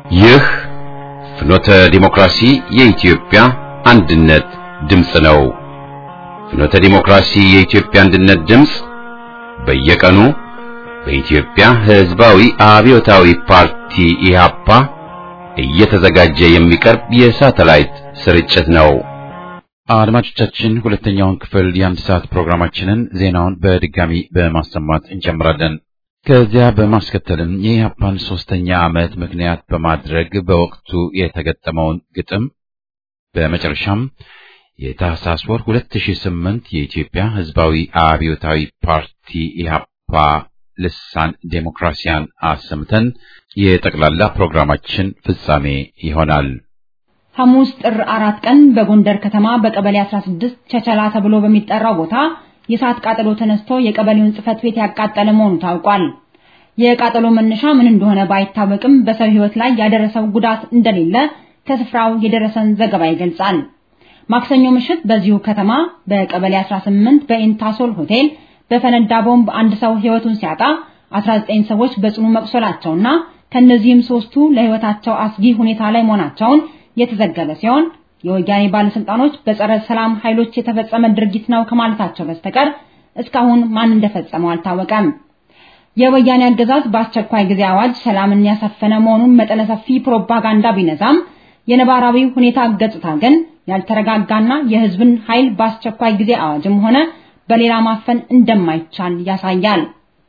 ይህ ፍኖተ ዲሞክራሲ የኢትዮጵያ አንድነት ድምፅ ነው። ፍኖተ ዲሞክራሲ የኢትዮጵያ አንድነት ድምፅ በየቀኑ በኢትዮጵያ ሕዝባዊ አብዮታዊ ፓርቲ ኢህአፓ እየተዘጋጀ የሚቀርብ የሳተላይት ስርጭት ነው። አድማጮቻችን ሁለተኛውን ክፍል የአንድ ሰዓት ፕሮግራማችንን ዜናውን በድጋሚ በማሰማት እንጀምራለን። ከዚያ በማስከተልም የኢህአፓን ሶስተኛ ዓመት ምክንያት በማድረግ በወቅቱ የተገጠመውን ግጥም በመጨረሻም የታህሳስ ወር 2008 የኢትዮጵያ ሕዝባዊ አብዮታዊ ፓርቲ ኢህአፓ ልሳን ዴሞክራሲያን አሰምተን የጠቅላላ ፕሮግራማችን ፍጻሜ ይሆናል። ሐሙስ ጥር አራት ቀን በጎንደር ከተማ በቀበሌ 16 ቸቸላ ተብሎ በሚጠራው ቦታ የእሳት ቃጠሎ ተነስቶ የቀበሌውን ጽሕፈት ቤት ያቃጠለ መሆኑ ታውቋል። የቃጠሎ መነሻ ምን እንደሆነ ባይታወቅም በሰው ሕይወት ላይ ያደረሰው ጉዳት እንደሌለ ከስፍራው የደረሰን ዘገባ ይገልጻል። ማክሰኞ ምሽት በዚሁ ከተማ በቀበሌ 18 በኢንታሶል ሆቴል በፈነዳ ቦምብ አንድ ሰው ሕይወቱን ሲያጣ 19 ሰዎች በጽኑ መቁሰላቸውና ከነዚህም ሶስቱ ለሕይወታቸው አስጊ ሁኔታ ላይ መሆናቸውን የተዘገበ ሲሆን የወያኔ ባለስልጣኖች በጸረ ሰላም ኃይሎች የተፈጸመ ድርጊት ነው ከማለታቸው በስተቀር እስካሁን ማን እንደፈጸመው አልታወቀም። የወያኔ አገዛዝ በአስቸኳይ ጊዜ አዋጅ ሰላምን ያሰፈነ መሆኑን መጠነ ሰፊ ፕሮፓጋንዳ ቢነዛም የነባራዊ ሁኔታ ገጽታ ግን ያልተረጋጋና የሕዝብን ኃይል በአስቸኳይ ጊዜ አዋጅም ሆነ በሌላ ማፈን እንደማይቻል ያሳያል።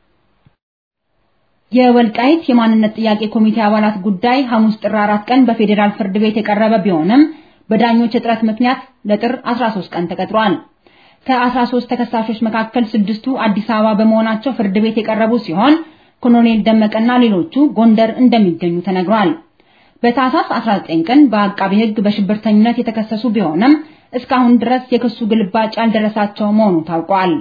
የወልቃይት የማንነት ጥያቄ ኮሚቴ አባላት ጉዳይ ሐሙስ ጥር 4 ቀን በፌዴራል ፍርድ ቤት የቀረበ ቢሆንም በዳኞች እጥረት ምክንያት ለጥር 13 ቀን ተቀጥሯል። ከ13 ተከሳሾች መካከል ስድስቱ አዲስ አበባ በመሆናቸው ፍርድ ቤት የቀረቡ ሲሆን ኮሎኔል ደመቀና ሌሎቹ ጎንደር እንደሚገኙ ተነግሯል። በታህሳስ 19 ቀን በአቃቢ ሕግ በሽብርተኝነት የተከሰሱ ቢሆንም እስካሁን ድረስ የክሱ ግልባጭ ያልደረሳቸው መሆኑ ታውቋል።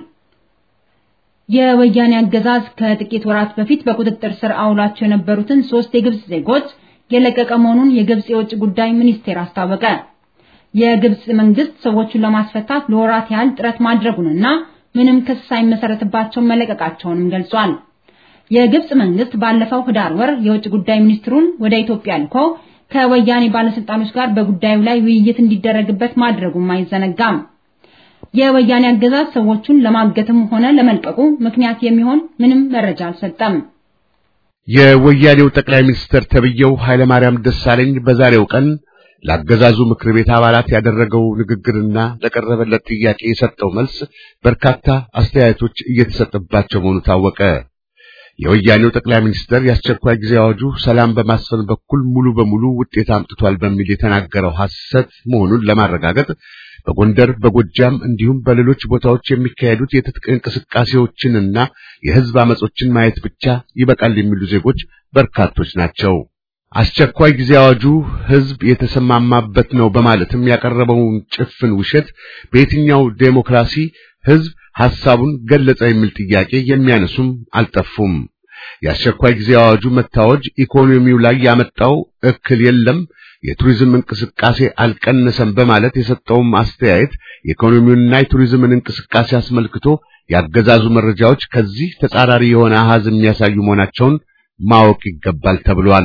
የወያኔ አገዛዝ ከጥቂት ወራት በፊት በቁጥጥር ስር አውሏቸው የነበሩትን ሶስት የግብጽ ዜጎች የለቀቀ መሆኑን የግብጽ የውጭ ጉዳይ ሚኒስቴር አስታወቀ። የግብጽ መንግስት ሰዎቹን ለማስፈታት ለወራት ያህል ጥረት ማድረጉንና ምንም ክስ ሳይመሰረትባቸው መለቀቃቸውንም ገልጿል። የግብጽ መንግስት ባለፈው ህዳር ወር የውጭ ጉዳይ ሚኒስትሩን ወደ ኢትዮጵያ ልኮ ከወያኔ ባለስልጣኖች ጋር በጉዳዩ ላይ ውይይት እንዲደረግበት ማድረጉም አይዘነጋም። የወያኔ አገዛዝ ሰዎቹን ለማገትም ሆነ ለመልቀቁ ምክንያት የሚሆን ምንም መረጃ አልሰጠም። የወያኔው ጠቅላይ ሚኒስትር ተብየው ኃይለማርያም ደሳለኝ በዛሬው ቀን ለአገዛዙ ምክር ቤት አባላት ያደረገው ንግግርና ለቀረበለት ጥያቄ የሰጠው መልስ በርካታ አስተያየቶች እየተሰጠባቸው መሆኑ ታወቀ። የወያኔው ጠቅላይ ሚኒስትር የአስቸኳይ ጊዜ አዋጁ ሰላም በማስፈን በኩል ሙሉ በሙሉ ውጤት አምጥቷል በሚል የተናገረው ሐሰት መሆኑን ለማረጋገጥ በጎንደር በጎጃም እንዲሁም በሌሎች ቦታዎች የሚካሄዱት የትጥቅ እንቅስቃሴዎችንና የሕዝብ አመጾችን ማየት ብቻ ይበቃል የሚሉ ዜጎች በርካቶች ናቸው። አስቸኳይ ጊዜ አዋጁ ሕዝብ የተሰማማበት ነው በማለትም ያቀረበውን ጭፍን ውሸት በየትኛው ዴሞክራሲ ሕዝብ ሐሳቡን ገለጸ የሚል ጥያቄ የሚያነሱም አልጠፉም። የአስቸኳይ ጊዜ አዋጁ መታወጅ ኢኮኖሚው ላይ ያመጣው እክል የለም፣ የቱሪዝም እንቅስቃሴ አልቀነሰም በማለት የሰጠውም አስተያየት የኢኮኖሚውንና የቱሪዝምን እንቅስቃሴ አስመልክቶ ያገዛዙ መረጃዎች ከዚህ ተጻራሪ የሆነ አሃዝ የሚያሳዩ መሆናቸውን ማወቅ ይገባል ተብሏል።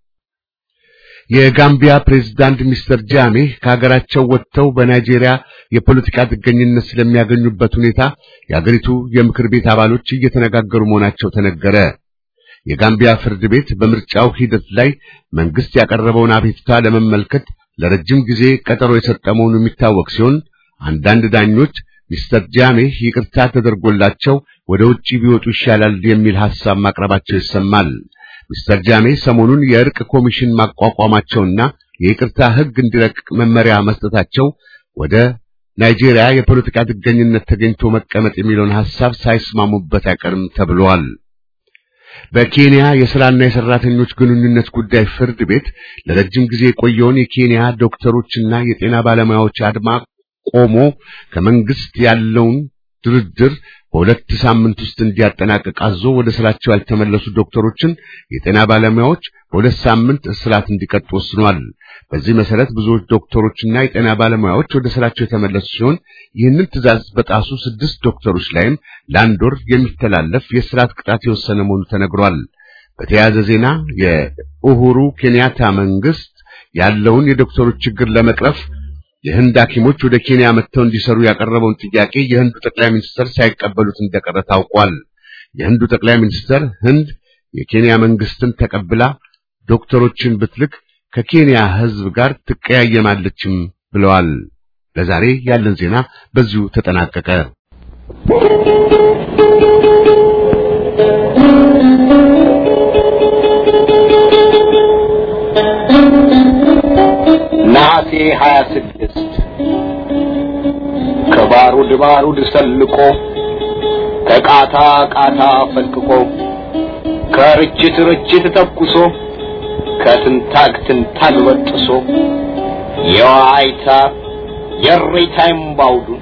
የጋምቢያ ፕሬዝዳንት ሚስተር ጃሜ ከሀገራቸው ወጥተው በናይጄሪያ የፖለቲካ ጥገኝነት ስለሚያገኙበት ሁኔታ የአገሪቱ የምክር ቤት አባሎች እየተነጋገሩ መሆናቸው ተነገረ። የጋምቢያ ፍርድ ቤት በምርጫው ሂደት ላይ መንግስት ያቀረበውን አቤቱታ ለመመልከት ለረጅም ጊዜ ቀጠሮ የሰጠ መሆኑ የሚታወቅ ሲሆን አንዳንድ ዳኞች ሚስተር ጃሜ ይቅርታ ተደርጎላቸው ወደ ውጪ ቢወጡ ይሻላል የሚል ሐሳብ ማቅረባቸው ይሰማል። ሚስተር ጃሜ ሰሞኑን የእርቅ ኮሚሽን ማቋቋማቸውና የይቅርታ ሕግ እንዲረቅቅ መመሪያ መስጠታቸው ወደ ናይጄሪያ የፖለቲካ ጥገኝነት ተገኝቶ መቀመጥ የሚለውን ሐሳብ ሳይስማሙበት አይቀርም ተብሏል። በኬንያ የሥራና የሠራተኞች ግንኙነት ጉዳይ ፍርድ ቤት ለረጅም ጊዜ የቆየውን የኬንያ ዶክተሮችና የጤና ባለሙያዎች አድማ ቆሞ ከመንግስት ያለውን ድርድር በሁለት ሳምንት ውስጥ እንዲያጠናቅቅ አዞ ወደ ስራቸው ያልተመለሱ ዶክተሮችን የጤና ባለሙያዎች በሁለት ሳምንት እስራት እንዲቀጡ ወስኗል። በዚህ መሰረት ብዙዎች ዶክተሮችና የጤና ባለሙያዎች ወደ ስራቸው የተመለሱ ሲሆን ይህንን ትዕዛዝ በጣሱ ስድስት ዶክተሮች ላይም ለአንድ ወር የሚተላለፍ የእስራት ቅጣት የወሰነ መሆኑ ተነግሯል። በተያያዘ ዜና ኡሁሩ ኬንያታ መንግስት ያለውን የዶክተሮች ችግር ለመቅረፍ የህንድ ሐኪሞች ወደ ኬንያ መጥተው እንዲሰሩ ያቀረበውን ጥያቄ የህንዱ ጠቅላይ ሚኒስትር ሳይቀበሉት እንደቀረ ታውቋል። የህንዱ ጠቅላይ ሚኒስትር ህንድ የኬንያ መንግስትን ተቀብላ ዶክተሮችን ብትልክ ከኬንያ ህዝብ ጋር ትቀያየማለችም ብለዋል። ለዛሬ ያለን ዜና በዚሁ ተጠናቀቀ። ነሐሴ 26 ከባሩድ ባሩድ ሰልቆ ከቃታ ቃታ ፈልቅቆ ከርችት ርችት ተኩሶ ከትንታግ ትንታግ በጥሶ የዋይታ የሬታ እምባውዱን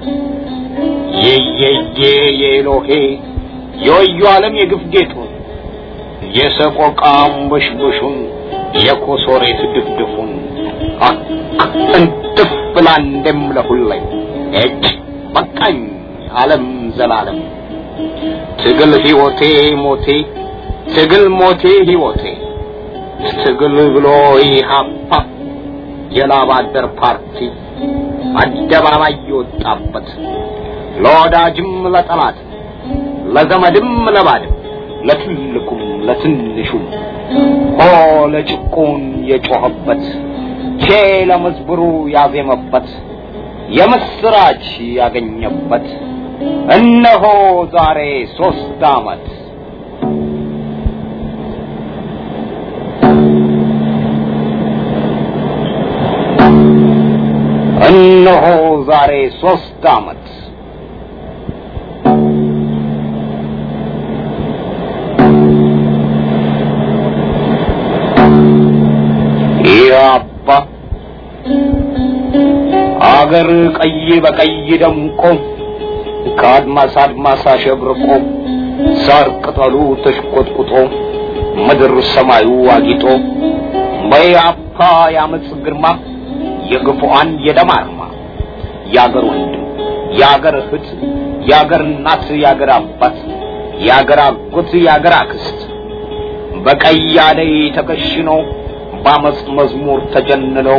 የየየ የኤሎሄ የወዩ ዓለም የግፍ ጌጡን የሰቆቃ አንበሽበሹን የኮሶሬት ድፍድፉን እንትፍ ብላ እንደምለሁለኝ እጭ በቃኝ ዓለም ዘላለም ትግል ሕይወቴ ሞቴ ትግል ሞቴ ሕይወቴ ትግል ብሎ ኢህአፓ የላብ አደር ፓርቲ አደባባይ የወጣበት ለወዳጅም ለጠላት ለዘመድም ለባድም ለትልቁም ለትንሹም ሆ ለጭቁን የጮኸበት ቼ ለመዝብሩ ያዜመበት የምስራች ያገኘበት እነሆ ዛሬ ሶስት ዓመት እነሆ ዛሬ ሶስት ዓመት ኢያፓ አገር ቀይ በቀይ ደምቆ ከአድማስ አድማስ አሸብርቆ ሳር ቅጠሉ ተሽቆጥቁጦ ምድር ሰማዩ አጊጦ በኢያፓ ያመፅ ግርማ የግፉአን የደም አርማ የአገር ወንድም የአገር እህት የአገር እናት የአገር አባት የአገር አጎት የአገር አክስት በቀይ አደይ ተከሽነው በአመፅ መዝሙር ተጀንነው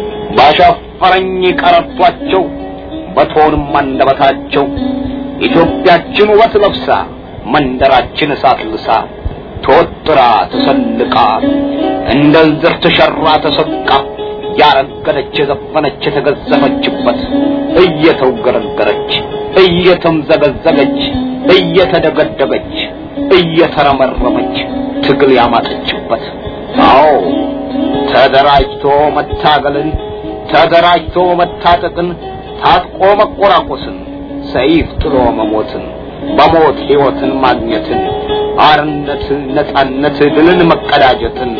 ባሻፈረኝ ቀረቷቸው በቶንም አንደበታቸው ኢትዮጵያችን ውበት ለብሳ መንደራችን እሳት ልሳ ተወጥራ ተሰልቃ እንደ እንዝር ተሸራ ተሰቃ ያረገደች የዘፈነች የተገዘፈችበት እየተውገረገረች እየተምዘገዘገች እየተደገደገች እየተረመረመች ትግል ያማጠችበት አዎ ተደራጅቶ መታገልን ተደራጅቶ መታጠቅን ታጥቆ መቆራቆስን ሰይፍ ጥሎ መሞትን በሞት ሕይወትን ማግኘትን አርነት ነጻነት ድልን መቀዳጀትን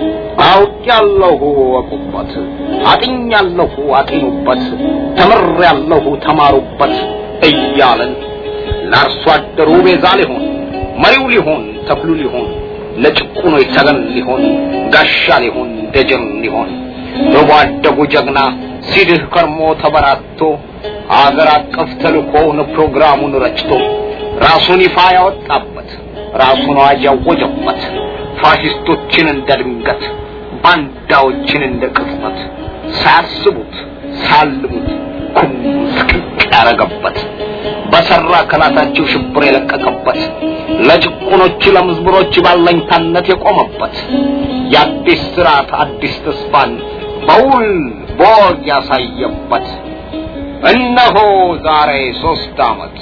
አውቄያለሁ እወቁበት፣ አጥኛለሁ አጢኑበት፣ ተምሬያለሁ ተማሩበት እያለን ለአርሶ አደሩ ቤዛ ሊሆን መሪው ሊሆን ተክሉ ሊሆን ለጭቁኖች ተገን ሊሆን ጋሻ ሊሆን ደጀን ሊሆን በጓደጉ ጀግና ሲድህ ከርሞ ተበራቶ አገር አቀፍ ተልኮውን ፕሮግራሙን ረጭቶ ራሱን ይፋ ያወጣበት ራሱን አዋጅ ያወጀበት ፋሽስቶችን እንደ ድንገት ባንዳዎችን እንደ ቅጽበት ሳያስቡት ሳልሙት ኩም ስቅቅ ያረገበት በሰራ ከላታቸው ሽብር የለቀቀበት ለጭቁኖች ለምዝብሮች ባለኝታነት የቆመበት የአዲስ ስርዓት አዲስ ተስፋን በውል በወግ ያሳየበት እነሆ ዛሬ ሶስት ዓመት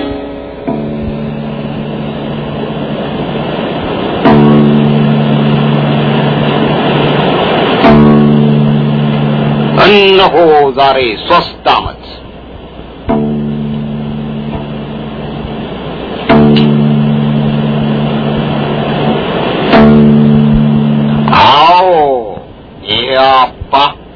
እነሆ ዛሬ ሶስት ዓመት አዎ ኢያፓ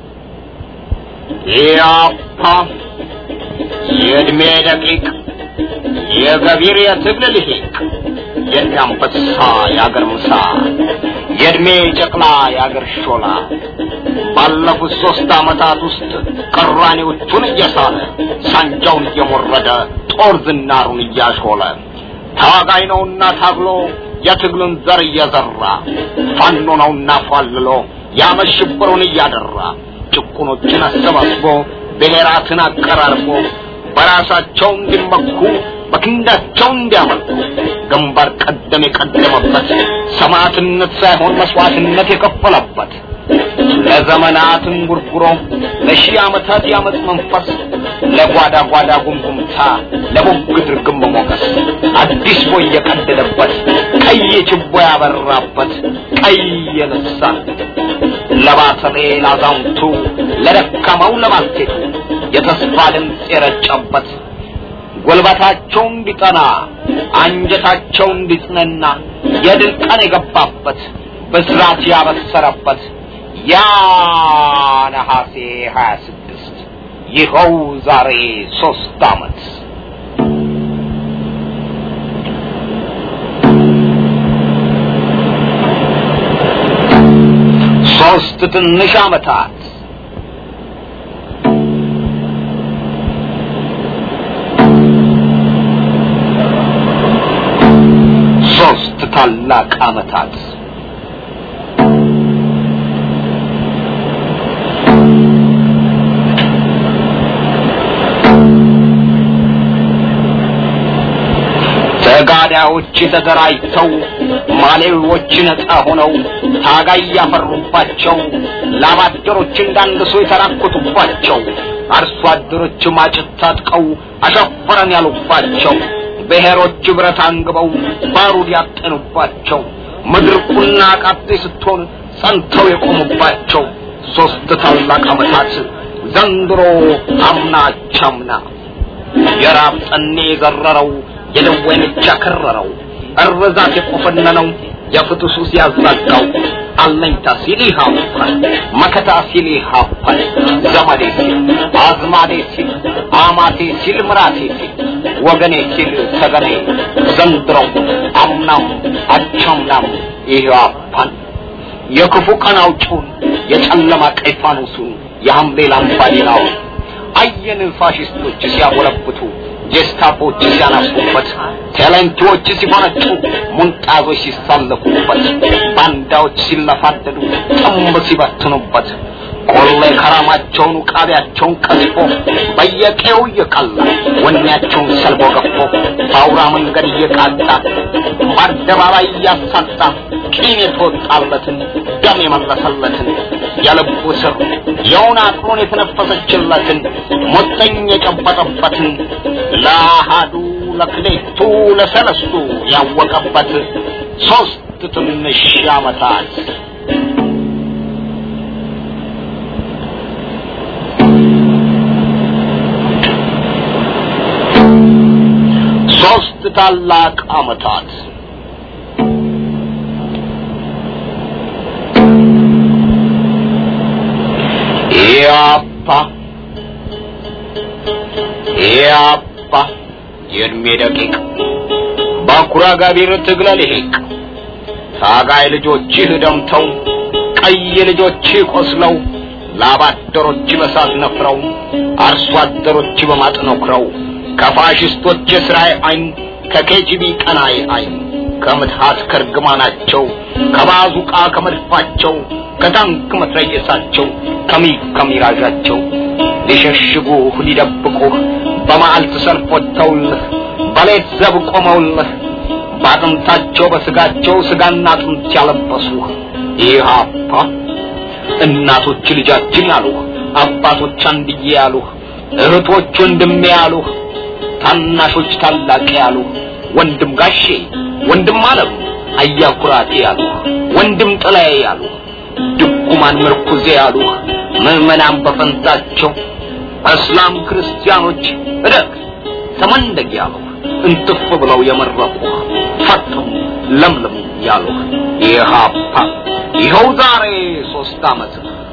ኢያፓ የእድሜ ደቂቅ የገቢር የትግል ልሂቅ የእድሜ አንበሳ የአገር ምሳ የእድሜ ጨቅላ የአገር ሾላ ባለፉት ሶስት ዓመታት ውስጥ ቅራኔዎቹን እየሳለ ሳንጃውን እየሞረደ ጦር ዝናሩን እያሾለ ታጋይ ነውና ታግሎ የትግሉን ዘር እየዘራ ፋኖ ነውና ፏልሎ ያመሽብሩን እያደራ ጭቁኖችን አሰባስቦ ብሔራትን አቀራርቦ በራሳቸው እንዲመኩ በክንዳቸው እንዲያመልኩ ግንባር ቀደም የቀደመበት ሰማዕትነት ሳይሆን መስዋዕትነት የከፈለበት ለዘመናት እንጉርጉሮ ለሺህ ዓመታት ያመፅ መንፈስ ለጓዳ ጓዳ ጉምጉምታ ለቡግት ርግም ሞገስ አዲስ ቦይ የቀደደበት ቀይ ችቦ ያበራበት ቀይ የልሳን ለባተሌ ላዛውንቱ ለደካማው ለባልቴቱ የተስፋ ድምፅ የረጨበት ጉልበታቸው እንዲጠና አንጀታቸው እንዲጽነና የድል ቀን የገባበት ብስራት ያበሰረበት ያ ነሐሴ ሀያ ስድስት ይኸው ዛሬ ሶስት ዓመት ሶስት ትንሽ ዓመታት ሶስት ታላቅ ዓመታት ተጋዳዮች ተደራጅተው ማሌዎች ነፃ ሆነው ታጋይ ያፈሩባቸው ላባደሮች እንዳንድሶ የተራኮቱባቸው አርሶ አደሮች ማጭት ታጥቀው አሸፈረን ያሉባቸው ብሔሮች ብረት አንግበው ባሩድ ያጠኑባቸው ምድር ቁና ቃጤ ስትሆን ጸንተው የቆሙባቸው ሶስት ታላቅ ዓመታት ዘንድሮ አምና ቻምና የራብ ጠኔ የዘረረው የደዌ ምች ያከረረው እርዛት የቆፈነነው የፍትሱ ሲያዛጋው አለኝታ ሲል ይሃፋል መከታ ሲል ይሃፋል ዘመዴ ሲል አዝማዴ ሲል አማቴ ሲል ምራቴ ሲል ወገኔ ሲል ተገኔ ዘንድሮው አምናም አቻምናም ይሃፋል የክፉ ቀን አውጪውን የጨለማ ቀይ ፋኖሱን የሐምሌ ላምባዲናውን አየን ፋሽስቶች ሲያጎለብቱ ጀስታፖች ሲያናፉበት ቴሌንቶች ሲፈነጩ ሙንጣዞች ሲሳለፉበት ባንዳዎች ሲለፋደዱ ጥም ሲበትኑበት ቆሌ ከራማቸውን ቃቢያቸውን ቀዝፎ በየቄው እየቀላ ወኔያቸውን ሰልቦ ገፎ በአውራ መንገድ እየቃጣ በአደባባይ እያሳጣ ቂም የተወጣለትን ደም የመለሰለትን የልቡ ስር የውን አቅሎን የተነፈሰችለትን ሞጠኝ የጨበጠበትን ለአሃዱ ለክሌቱ ለሰለስቱ ያወቀበት ሶስት ትንሽ ዓመታት ሶስት ታላቅ ዓመታት ኢያፓ ኢያፓ የእድሜ ደቂቅ ባኩራ ጋቢር ትግለ ልሂቅ ታጋይ ልጆችህ ደምተው ቀይ ልጆችህ ቆስለው ላባደሮች በሳት ነፍረው አርሶ አደሮች በማጥ ነክረው ከፋሽስቶች የስራይ አይን ከኬጂቢ ቀናይ አይን ከምትሃት ከርግማናቸው ከባዙቃ ከመድፋቸው ከታንክ መትረየሳቸው ከሚግ ከሚራዣቸው ሊሸሽጉህ ሊደብቁህ በመዓልት ሰልፍ ወጥተውልህ በሌት ዘብ ቆመውልህ በአጥንታቸው በስጋቸው ስጋና አጥንት ያለበሱህ ኢህአፓ እናቶች ልጃችን ያሉህ አባቶች አንድዬ ያሉህ እህቶች ወንድሜ ያሉህ ታናሾች ታላቅ ያሉህ ወንድም ጋሼ ወንድም አለም አያኩራቴ ያሉህ ወንድም ጥላዬ ያሉህ ድኩማን ምርኩዜ ያሉህ ምዕመናን በፈንታቸው እስላም ክርስቲያኖች እደግ ተመንደግ ያሉህ እንትፍ ብለው የመረቁህ ፈጥሙ ለምልሙ ያሉህ ኢህአፓ ይኸው ዛሬ ሶስት ዓመት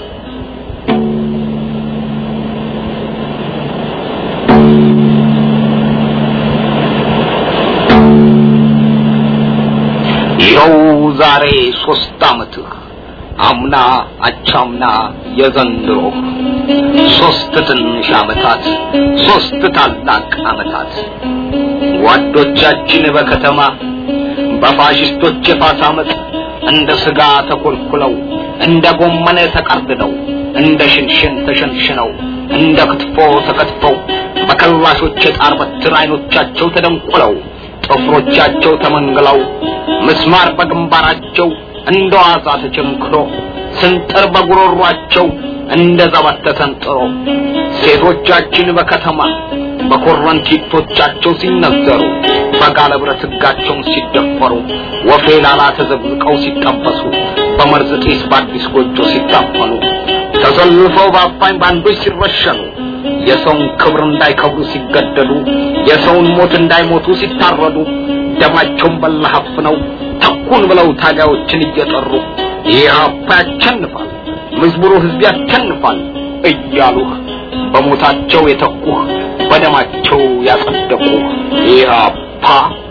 ይኸው ዛሬ ሶስት ዓመትህ አምና አቻምና የዘንድሮ ሶስት ትንሽ ዓመታት ሶስት ታላቅ ዓመታት ጓዶቻችን በከተማ በፋሽስቶች የፋሳ አመፅ እንደ ስጋ ተኮልኩለው እንደ ጎመን ተቀርድደው እንደ ሽንሽን ተሸንሽነው እንደ ክትፎ ተከትፈው በከላሾች የጣር በትር አይኖቻቸው ተደንቁለው ጥፍሮቻቸው ተመንግለው ምስማር በግንባራቸው እንደ ዋዛ ተቸንክሮ ስንጥር በጉሮሯቸው እንደ ዘበት ተሰንጥሮ ሴቶቻችን በከተማ በኮረንቲቶቻቸው ሲነዘሩ በጋለ ብረት ሕጋቸውን ሲደፈሩ ወፌ ላላ ተዘብዝቀው ሲጠበሱ በመርዝ ጢስ በአዲስ ጎጆ ሲታፈኑ ተሰልፈው በአፋኝ ባንዶች ሲረሸኑ የሰውን ክብር እንዳይከብሩ ሲገደሉ የሰውን ሞት እንዳይሞቱ ሲታረዱ ደማቸውን በለሀፍ ነው ተኩን ብለው ታጋዮችን እየጠሩ ኢህአፓ ያሸንፋል፣ መዝሙሩ ህዝብ ያሸንፋል እያሉህ በሞታቸው የተኩህ በደማቸው ያጸደቁህ ኢህአፓ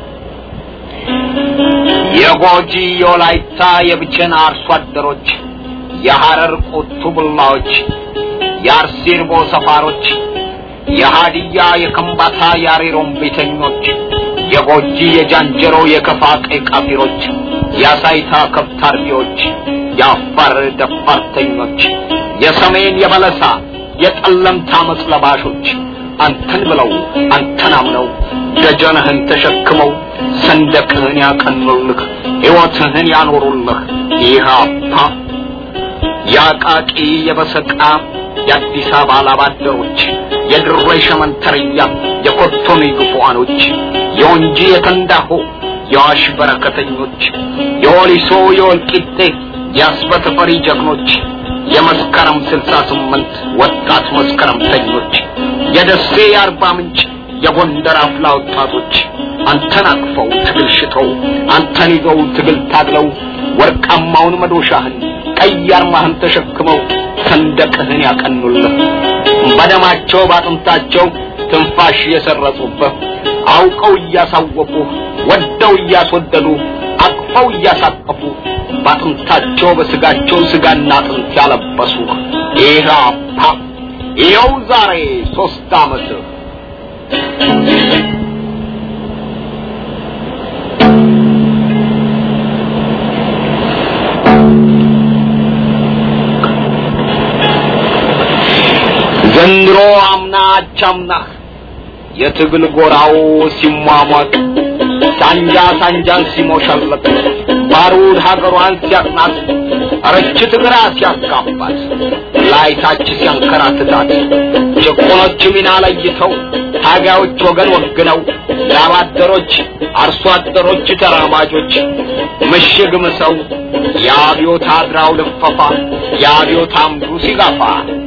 የጎጂ የወላይታ የብቸና አርሶ አደሮች የሐረር ቁቱ ቡላዎች የአርሲርቦ ሰፋሮች የሃዲያ የከምባታ የአሬሮም ቤተኞች የጎጂ የጃንጀሮ የከፋ ቀይ ቃፊሮች የአሳይታ ከብት አርቢዎች የአፋር ደፋርተኞች የሰሜን የበለሳ የጠለምት አመፅ ለባሾች አንተን ብለው አንተን አምነው ደጀንህን ተሸክመው ሰንደቅህን ያቀኑልህ ሕይወትህን ያኖሩልህ ኢህአፓ የአቃቂ የበሰቃ የአዲስ አበባ ላባደሮች የድሬ ሸመንተርያ የኮቶኔ ግፉዋኖች የወንጂ የተንዳሆ የዋሽ በረከተኞች የወሊሶ የወልቂጤ የአስበተ ፈሪ ጀግኖች የመስከረም ስልሳ ስምንት ወጣት መስከረምተኞች የደሴ የአርባ ምንጭ የጎንደር አፍላ ወጣቶች አንተን አቅፈው ትግል ሽተው አንተን ይዘው ትግል ታግለው ወርቃማውን መዶሻህን ቀይ አርማህን ተሸክመው ሰንደቅህን ያቀኑልህ በደማቸው ባጥንታቸው ትንፋሽ የሰረጹብህ አውቀው እያሳወቁ ወደው እያስወደዱ አቅፈው እያሳቀፉ ባጥንታቸው በስጋቸው ስጋና አጥንት ያለበሱ ኢህአፓ ይኸው ዛሬ ሶስት ዓመት ዘንድሮ አምና አቻምናህ የትግል ጎራው ሲሟሟቅ ሳንጃ ሳንጃን ሲሞሸልቅ ባሩድ ሀገሯን ሲያቅናት ርችት ግራ ሲያጋባት ላይታች ሲያንከራትታት ጭቁኖች ሚና ለይተው ታጋዮች ወገን ወግነው ላባደሮች አርሶ አደሮች ተራማጆች ምሽግ ምሰው የአብዮት አድራው ልፈፋ የአብዮት አምዱ ሲጋፋ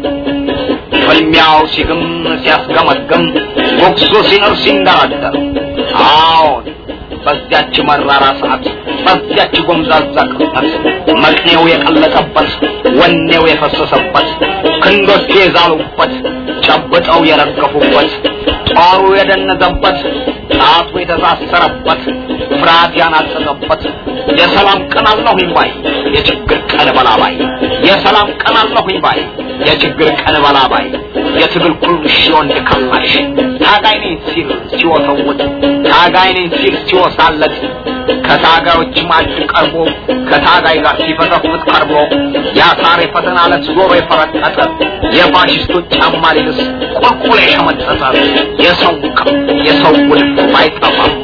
ፍልሚያው ሲግም ሲያስገመግም ቦክሱ ሲኖር ሲንደረደር አዎን በዚያች መራራ ሰዓት በዚያች ጎምዛዛ ቅጽበት መቅኔው የቀለጠበት ወኔው የፈሰሰበት ክንዶቹ የዛሉበት ጨብጠው የረገፉበት ጦሩ የደነዘበት ጣቱ የተሳሰረበት ፍርሃት ያናጠጠበት የሰላም ቀን አለሁኝ ባይ የችግር ቀን በላባይ የሰላም ቀን አለሁኝ ባይ የችግር ቀን በላባይ የትግል ኩልሽ የወንድ ከላሽ ታጋይ ነኝ ሲል ሲወተውት ታጋይ ነኝ ሲል ሲወሳለት ከታጋዮች ማድ ቀርቦ ከታጋይ ጋር ሲፈተፍት ቀርቦ የአሳር የፈተና ዕለት ዞሮ የፈረጠጠ የፋሽስቶች ጫማ ሊልስ ቁልቁል የሸመጠጠ የሰው የሰው ውልፍ ባይጠፋም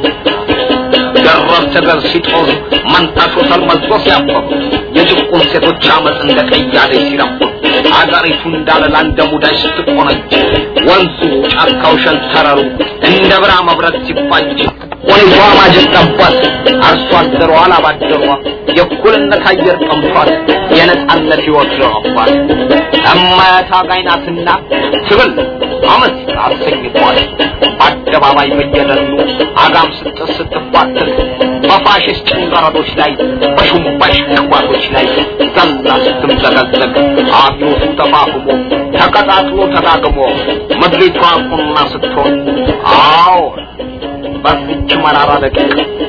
ደረብ ተገር ሲጦዝ መንታሾ ተልመልሶ ሲያበብ የጭቁን ሴቶች አመፅ እንደ ቀያዴ ሲረብ አገሪቱ እንዳለላ እንደ ሙዳይ ስትቆነጅ ወንዙ ጫካው ሸንተረሩ እንደ ብራ መብረት ሲፋጅ ወይቷ ማጀት ጠቧት አርሶ አደሯ አላባደሯ የእኩልነት አየር ጠምቷት የነጻነት ሕይወት ዘረባት እማያት አጋይ ናትና ትብል አመት አሰኝቷል በአደባባይ በየደኑ አጋም ስጥር ስትባትል በፋሽስት ጭንቀረዶች ላይ በሹምባሽ ቅባቶች ላይ ዘላ ስትምዘገዘግ አብዮቱ ተፋፍሞ ተቀጣጥሎ ተዳግሞ ምድሪቷ ቁና ስትሆን አዎ በዚች መራራ ደቂቅ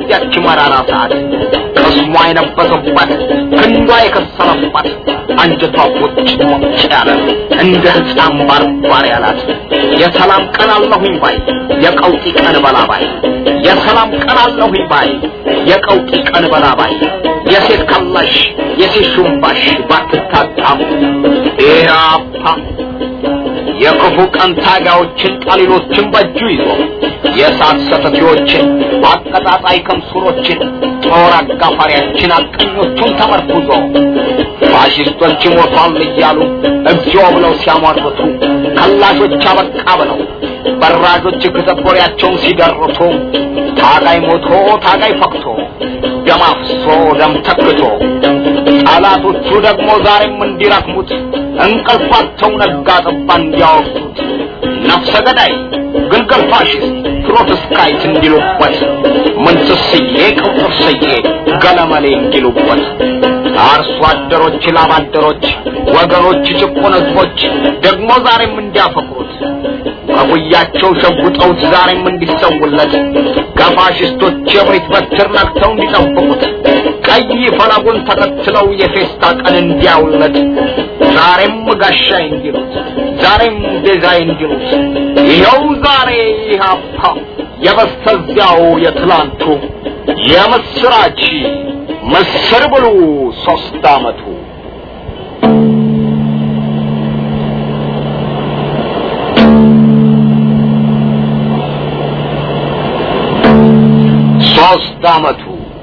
በዚያች መራራ ሰዓት ቅስሟ የነበሰባት ክንዷ የከሰረባት አንጀቷ ቁጭ ሞጭ ያለ እንደ ሕፃን ባርባር ያላት የሰላም ቀን አለሁኝ ባይ የቀውጢ ቀን በላባይ የሰላም ቀን አለሁኝ ባይ የቀውጢ ቀን በላባይ የሴት ከላሽ የሴት ሹምባሽ ባትታጣም ኢህአፓ የክፉ ቀን ታጋዮችን ጠሊሎችን በእጁ ይዞ የእሳት ሰተፊዎችን አቀጣጣይ ከምሱሮችን ጦር አጋፋሪያችን አቀኞቹን ተመርኩዞ ፋሽስቶች ሞቷል እያሉ እግዚኦ ብለው ሲያሟርቱ ከላሾች አበቃ ብለው በራዦች ክተኮሪያቸውን ሲደርቱ ታጋይ ሞቶ ታጋይ ፈክቶ ደም አፍሶ ደም ተክቶ ጠላቶቹ ደግሞ ዛሬም እንዲረክሙት እንቅልፋቸው ነጋ ጠባ እንዲያወቅሱት ነፍሰ ገዳይ ግልገል ፋሽስት ፕሮቴስታንት እንዲሉበት ምንትስዬ ቅብጥስዬ ገለመሌ እንዲሉበት አርሶ አደሮች ላብ አደሮች ወገኖች ጭቁን ህዝቦች ደግሞ ዛሬም እንዲያፈቅሩት ከጉያቸው ሸጉጠውት ዛሬም እንዲሰውለት ከፋሽስቶች የብሪት በትር ነክተው እንዲጠብቁት ቀይ ፈለጉን ተከትለው የፌስታ ቀን እንዲያውለት ዛሬም ጋሻይ እንዲሉት ዛሬም ቤዛይ እንዲሉት ይኸው ዛሬ ኢህአፓ የበስተዚያው የትላንቱ የምስራች ምስር ብሉ ሶስት አመቱ ሶስት አመቱ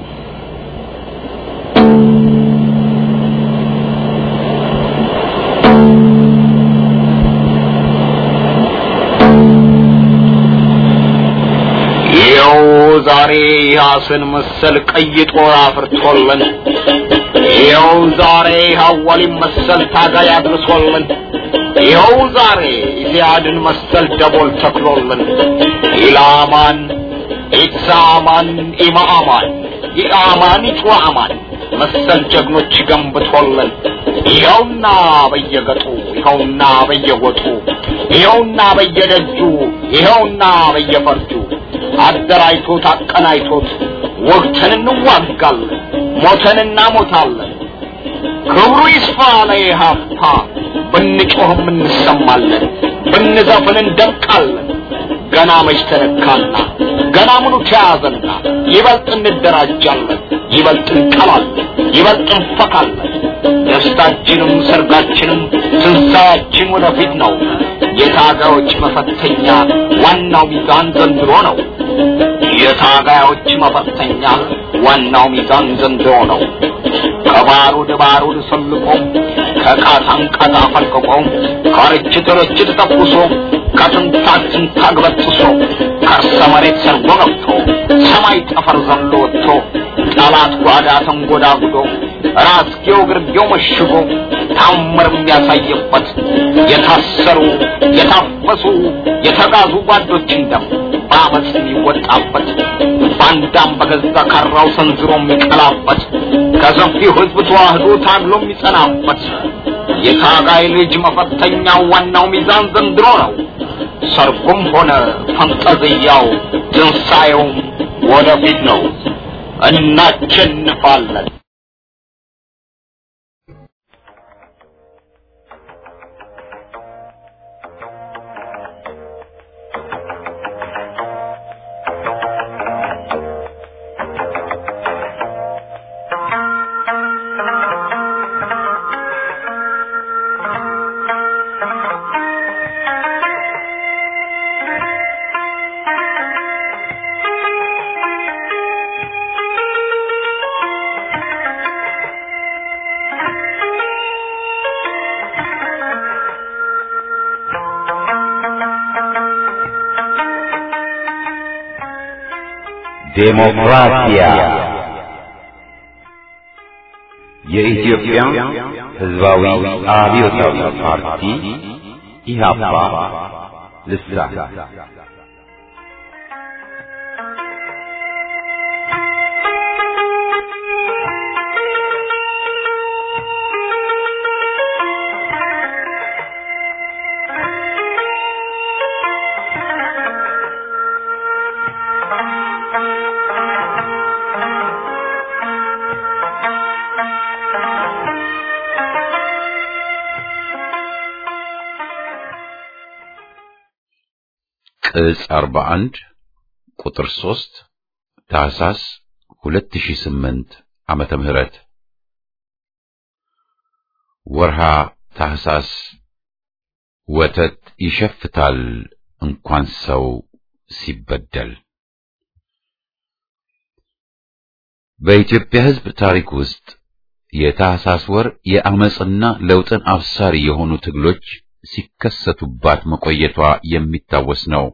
ይኸው ዛሬ ያስን መሰል ቀይ ጦር አፍርቶልን ይኸው ዛሬ ሐዋሊን መሰል ታጋይ አድርሶልን ይኸው ዛሬ ኢዚያድን መሰል ደቦል ተክሎልን ኢላማን ኢትሳማን ኢማአማን ኢአማን ኢትዋአማን መሰል ጀግኖች ገንብቶልን ይኸውና በየገጡ ይኸውና በየወጡ ይኸውና በየደጁ ይኸውና በየፈርጁ አደራጅቶት አቀናይቶት ወግተን እንዋጋለን ሞተን እናሞታለን ክብሩ ይስፋ ለኢህአፓ ብንጮህም እንሰማለን ብንዘፍን እንደምቃለን ገና መች ተነካና ገና ምኑ ተያዘና ይበልጥ እንደራጃለን ይበልጥ እንቀላለን ይበልጥ እንፈካለን ደስታችንም ሰርጋችንም ትንሣኤያችን ወደፊት ነው የታጋዮች መፈተኛ ዋናው ሚዛን ዘንድሮ ነው የታጋዮች መፈተኛ ዋናው ሚዛን ዘንድሮ ነው ከባሩድ ባሩድ ሰልቆ ከቃታን ቃታ ፈልቅቆ ከርችት ርችት ተኩሶ ከትንታግ ትንታግ በጥሶ ከርሰ መሬት ሰርጎ ገብቶ ሰማይ ጠፈር ዘሎ ወጥቶ ጠላት ጓዳ ተንጎዳጉዶ ራስጌው ግርጌው መሽጎ ታምር የሚያሳየበት የታሰሩ የታፈሱ የተጋዙ ጓዶችን ደም በአመፅ የሚወጣበት ባንዳም በገዛ ካራው ሰንዝሮ የሚቀላበት ከሰፊው ሕዝብ ተዋህዶ ታግሎ የሚጸናበት የታጋይ ልጅ መፈተኛው ዋናው ሚዛን ዘንድሮ ነው። ሰርጉም ሆነ ፈንጠዝያው ትንሣኤውም ወደፊት ነው። እናቸንፋለን። ዴሞክራሲያ የኢትዮጵያ ሕዝባዊ አብዮታዊ ፓርቲ ኢህአፓ ልሳን ቅጽ 41 ቁጥር 3 ታህሳስ 2008 ዓመተ ምህረት ወርሃ ታህሳስ ወተት ይሸፍታል እንኳን ሰው ሲበደል። በኢትዮጵያ ሕዝብ ታሪክ ውስጥ የታህሳስ ወር የአመጽና ለውጥን አብሳሪ የሆኑ ትግሎች ሲከሰቱባት መቆየቷ የሚታወስ ነው።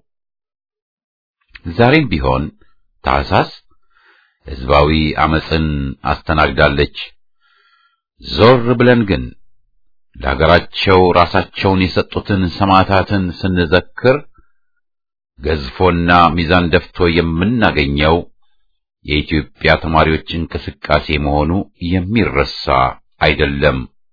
ዛሬም ቢሆን ታህሳስ ሕዝባዊ አመጽን አስተናግዳለች። ዞር ብለን ግን ለሀገራቸው ራሳቸውን የሰጡትን ሰማዕታትን ስንዘክር ገዝፎና ሚዛን ደፍቶ የምናገኘው የኢትዮጵያ ተማሪዎች እንቅስቃሴ መሆኑ የሚረሳ አይደለም።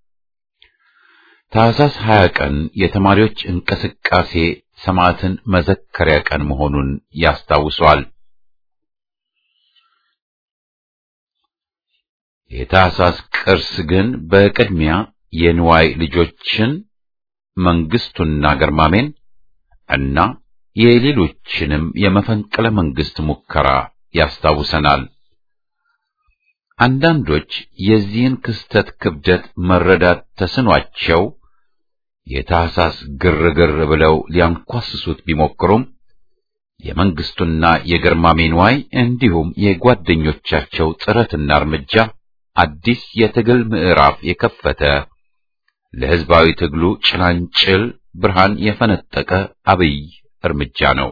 ታህሳስ 20 ቀን የተማሪዎች እንቅስቃሴ ሰማዕትን መዘከሪያ ቀን መሆኑን ያስታውሷል። የታህሳስ ቅርስ ግን በቅድሚያ የንዋይ ልጆችን መንግስቱና ገርማሜን እና የሌሎችንም የመፈንቅለ መንግስት ሙከራ ያስታውሰናል። አንዳንዶች የዚህን ክስተት ክብደት መረዳት ተስኗቸው የታህሳስ ግርግር ብለው ሊያንኳስሱት ቢሞክሩም የመንግስቱና የገርማሜ ንዋይ እንዲሁም የጓደኞቻቸው ጥረትና እርምጃ አዲስ የትግል ምዕራፍ የከፈተ ለሕዝባዊ ትግሉ ጭላንጭል ብርሃን የፈነጠቀ አብይ እርምጃ ነው።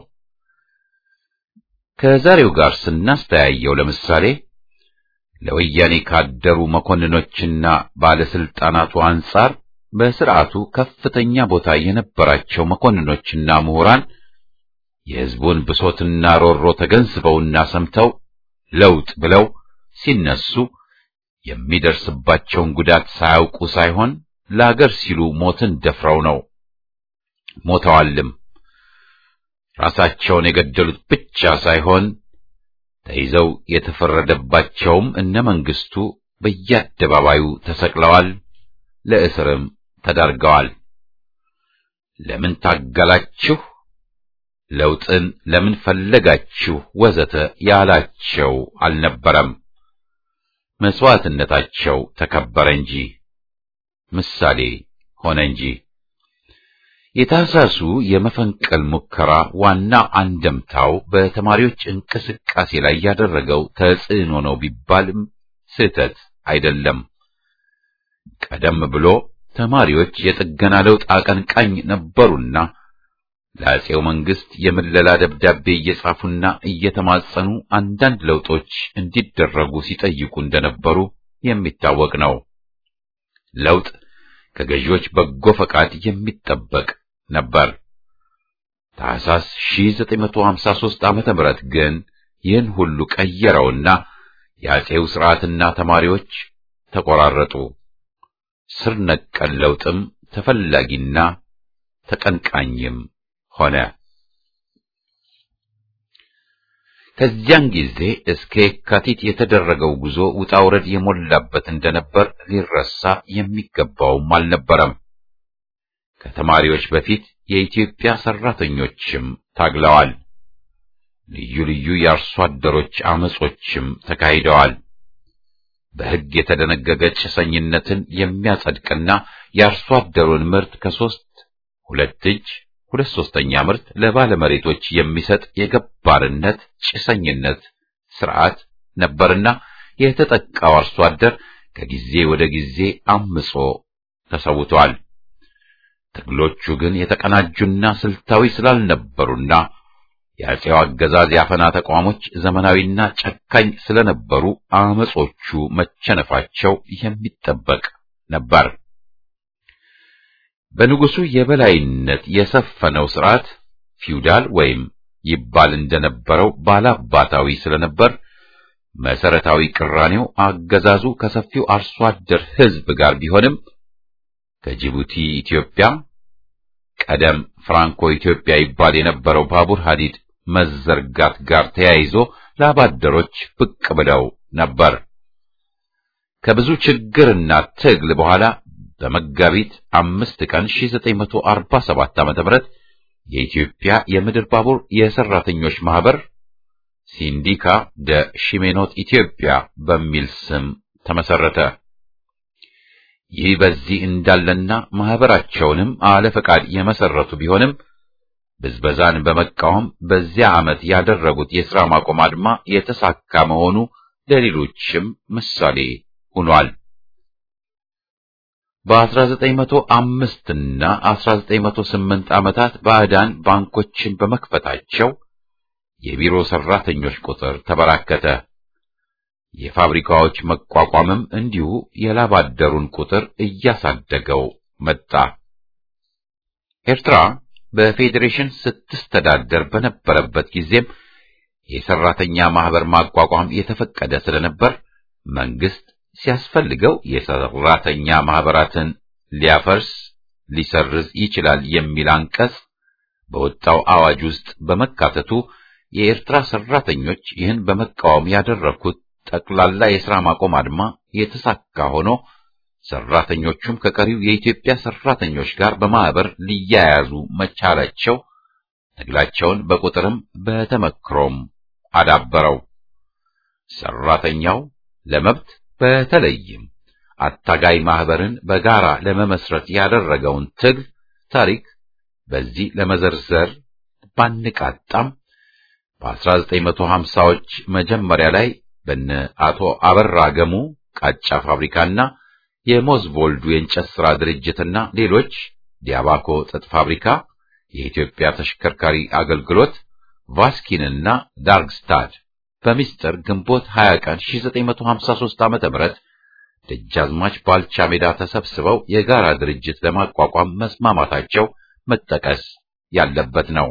ከዛሬው ጋር ስናስተያየው ለምሳሌ ለወያኔ ካደሩ መኮንኖችና ባለስልጣናቱ አንጻር በስርዓቱ ከፍተኛ ቦታ የነበራቸው መኮንኖችና ምሁራን የሕዝቡን ብሶትና ሮሮ ተገንዝበውና ሰምተው ለውጥ ብለው ሲነሱ የሚደርስባቸውን ጉዳት ሳያውቁ ሳይሆን ለአገር ሲሉ ሞትን ደፍረው ነው። ሞተዋልም። ራሳቸውን የገደሉት ብቻ ሳይሆን ተይዘው የተፈረደባቸውም እነ መንግስቱ በየአደባባዩ ተሰቅለዋል፣ ለእስርም ተዳርገዋል። ለምን ታገላችሁ፣ ለውጥን ለምን ፈለጋችሁ፣ ወዘተ ያላቸው አልነበረም። መስዋዕትነታቸው ተከበረ እንጂ ምሳሌ ሆነ እንጂ። የታህሳሱ የመፈንቅል ሙከራ ዋና አንደምታው በተማሪዎች እንቅስቃሴ ላይ ያደረገው ተጽዕኖ ነው ቢባልም ስህተት አይደለም። ቀደም ብሎ ተማሪዎች የጥገና ለውጥ አቀንቃኝ ነበሩና ለአፄው መንግስት የምለላ ደብዳቤ እየጻፉና እየተማጸኑ አንዳንድ ለውጦች እንዲደረጉ ሲጠይቁ እንደነበሩ የሚታወቅ ነው። ለውጥ ከገዢዎች በጎ ፈቃድ የሚጠበቅ ነበር። ታህሳስ 1953 ዓመተ ምህረት ግን ይህን ሁሉ ቀየረውና የአፄው ሥርዓትና ተማሪዎች ተቆራረጡ። ስር ነቀል ለውጥም ተፈላጊና ተቀንቃኝም ሆነ። ከዚያን ጊዜ እስከ የካቲት የተደረገው ጉዞ ውጣ ውረድ የሞላበት እንደነበር ሊረሳ የሚገባውም አልነበረም። ከተማሪዎች በፊት የኢትዮጵያ ሰራተኞችም ታግለዋል። ልዩ ልዩ የአርሶ አደሮች አመጾችም ተካሂደዋል። በሕግ የተደነገገ ጭሰኝነትን የሚያጸድቅና የአርሶ አደሩን ምርት ከሶስት ሁለት እጅ ሁለት ሶስተኛ ምርት ለባለመሬቶች የሚሰጥ የገባርነት ጭሰኝነት ስርዓት ነበርና የተጠቃው አርሶ አደር ከጊዜ ወደ ጊዜ አምጾ ተሰውቷል። ትግሎቹ ግን የተቀናጁና ስልታዊ ስላልነበሩና የአፄው አገዛዝ ያፈና ተቋሞች ዘመናዊና ጨካኝ ስለነበሩ አመጾቹ መቸነፋቸው የሚጠበቅ ነበር። በንጉሱ የበላይነት የሰፈነው ስርዓት ፊውዳል ወይም ይባል እንደነበረው ባላባታዊ ስለነበር መሰረታዊ ቅራኔው አገዛዙ ከሰፊው አርሶ አደር ሕዝብ ጋር ቢሆንም ከጅቡቲ ኢትዮጵያ ቀደም ፍራንኮ ኢትዮጵያ ይባል የነበረው ባቡር ሐዲድ መዘርጋት ጋር ተያይዞ ላባደሮች ብቅ ብለው ነበር። ከብዙ ችግርና ትግል በኋላ በመጋቢት አምስት ቀን 1947 ዓ.ም የኢትዮጵያ የምድር ባቡር የሰራተኞች ማህበር ሲንዲካ ደ ሺሜኖት ኢትዮጵያ በሚል ስም ተመሰረተ። ይህ በዚህ እንዳለና ማህበራቸውንም አለ ፈቃድ የመሰረቱ ቢሆንም ብዝበዛን በመቃወም በዚያ ዓመት ያደረጉት የሥራ ማቆም አድማ የተሳካ መሆኑ ለሌሎችም ምሳሌ ሆኗል። በ1905 እና 1908 ዓመታት ባዕዳን ባንኮችን በመክፈታቸው የቢሮ ሰራተኞች ቁጥር ተበራከተ። የፋብሪካዎች መቋቋምም እንዲሁ የላባደሩን ቁጥር እያሳደገው መጣ። ኤርትራ በፌዴሬሽን ስትስተዳደር በነበረበት ጊዜም የሰራተኛ ማህበር ማቋቋም የተፈቀደ ስለነበር መንግስት ሲያስፈልገው የሰራተኛ ማህበራትን ሊያፈርስ ሊሰርዝ ይችላል የሚል አንቀጽ በወጣው አዋጅ ውስጥ በመካተቱ የኤርትራ ሰራተኞች ይህን በመቃወም ያደረኩት ጠቅላላ የሥራ ማቆም አድማ የተሳካ ሆኖ ሰራተኞቹም ከቀሪው የኢትዮጵያ ሰራተኞች ጋር በማህበር ሊያያዙ መቻላቸው ትግላቸውን በቁጥርም በተመክሮም አዳበረው። ሰራተኛው ለመብት በተለይም አታጋይ ማህበርን በጋራ ለመመስረት ያደረገውን ትግል ታሪክ በዚህ ለመዘርዘር ባንቃጣም በ1950ዎች መጀመሪያ ላይ በነ አቶ አበራ ገሙ ቃጫ ፋብሪካና የሞዝቮልዱ የእንጨት ሥራ ድርጅትና ሌሎች ዲያባኮ ጥጥ ፋብሪካ፣ የኢትዮጵያ ተሽከርካሪ አገልግሎት፣ ቫስኪንና ዳርግስታድ በሚስጥር ግንቦት 20 ቀን 1953 ዓ.ም ደጃዝማች ባልቻ ሜዳ ተሰብስበው የጋራ ድርጅት ለማቋቋም መስማማታቸው መጠቀስ ያለበት ነው።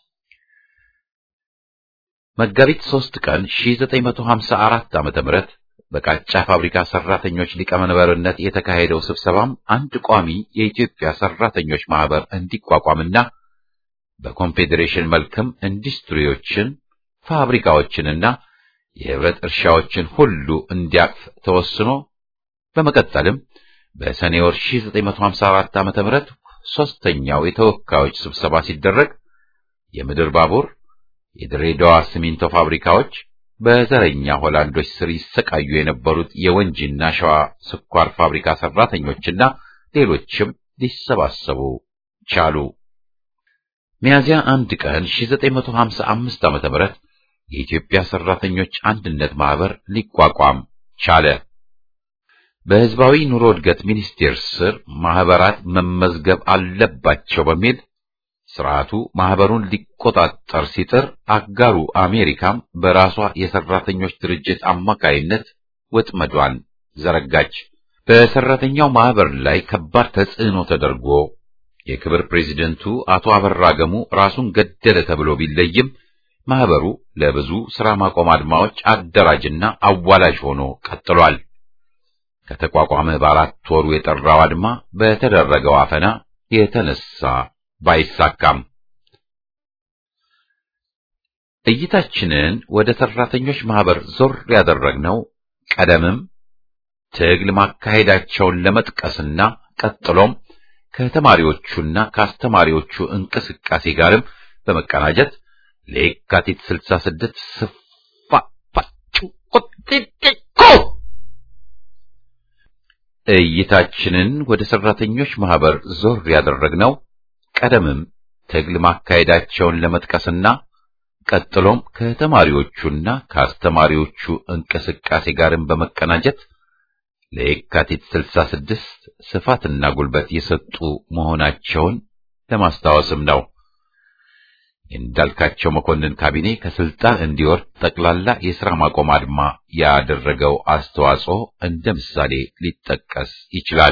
መጋቢት 3 ቀን 1954 ዓ.ም በቃጫ ፋብሪካ ሰራተኞች ሊቀመንበርነት የተካሄደው ስብሰባም አንድ ቋሚ የኢትዮጵያ ሰራተኞች ማህበር እንዲቋቋምና በኮንፌዴሬሽን መልክም ኢንዱስትሪዎችን፣ ፋብሪካዎችንና የህብረት እርሻዎችን ሁሉ እንዲያቅፍ ተወስኖ በመቀጠልም በሰኔ ወር 1954 ዓ.ም ሶስተኛው የተወካዮች ስብሰባ ሲደረግ የምድር ባቡር፣ የድሬዳዋ ሲሚንቶ ፋብሪካዎች በዘረኛ ሆላንዶች ስር ይሰቃዩ የነበሩት የወንጂና ሸዋ ስኳር ፋብሪካ ሰራተኞችና ሌሎችም ሊሰባሰቡ ቻሉ። ሚያዚያ አንድ ቀን 1955 ዓ.ም የኢትዮጵያ ሰራተኞች አንድነት ማህበር ሊቋቋም ቻለ። በህዝባዊ ኑሮ እድገት ሚኒስቴር ስር ማህበራት መመዝገብ አለባቸው በሚል ስርዓቱ ማህበሩን ሊቆጣጠር ሲጥር አጋሩ አሜሪካም በራሷ የሰራተኞች ድርጅት አማካይነት ወጥመዷን ዘረጋች። በሰራተኛው ማህበር ላይ ከባድ ተጽዕኖ ተደርጎ የክብር ፕሬዚደንቱ አቶ አበራ ገሙ ራሱን ገደለ ተብሎ ቢለይም ማህበሩ ለብዙ ስራ ማቆም አድማዎች አደራጅና አዋላጅ ሆኖ ቀጥሏል። ከተቋቋመ በአራት ወሩ የጠራው አድማ በተደረገው አፈና የተነሳ ባይሳካም እይታችንን ወደ ሰራተኞች ማህበር ዞር ያደረግነው ቀደምም ትግል ማካሄዳቸውን ለመጥቀስና ቀጥሎም ከተማሪዎቹና ከአስተማሪዎቹ እንቅስቃሴ ጋርም በመቀናጀት ለየካቲት 66 ስፋፋጩ ቁጥጥቁ እይታችንን ወደ ሰራተኞች ማህበር ዞር ያደረግነው ቀደምም ትግል ማካሄዳቸውን ለመጥቀስና ቀጥሎም ከተማሪዎቹና ከአስተማሪዎቹ እንቅስቃሴ ጋርም በመቀናጀት ለየካቲት 66 ስፋትና ጉልበት የሰጡ መሆናቸውን ለማስታወስም ነው። የእንዳልካቸው መኮንን ካቢኔ ከስልጣን እንዲወርድ ጠቅላላ የሥራ ማቆም አድማ ያደረገው አስተዋጽኦ እንደ ምሳሌ ሊጠቀስ ይችላል።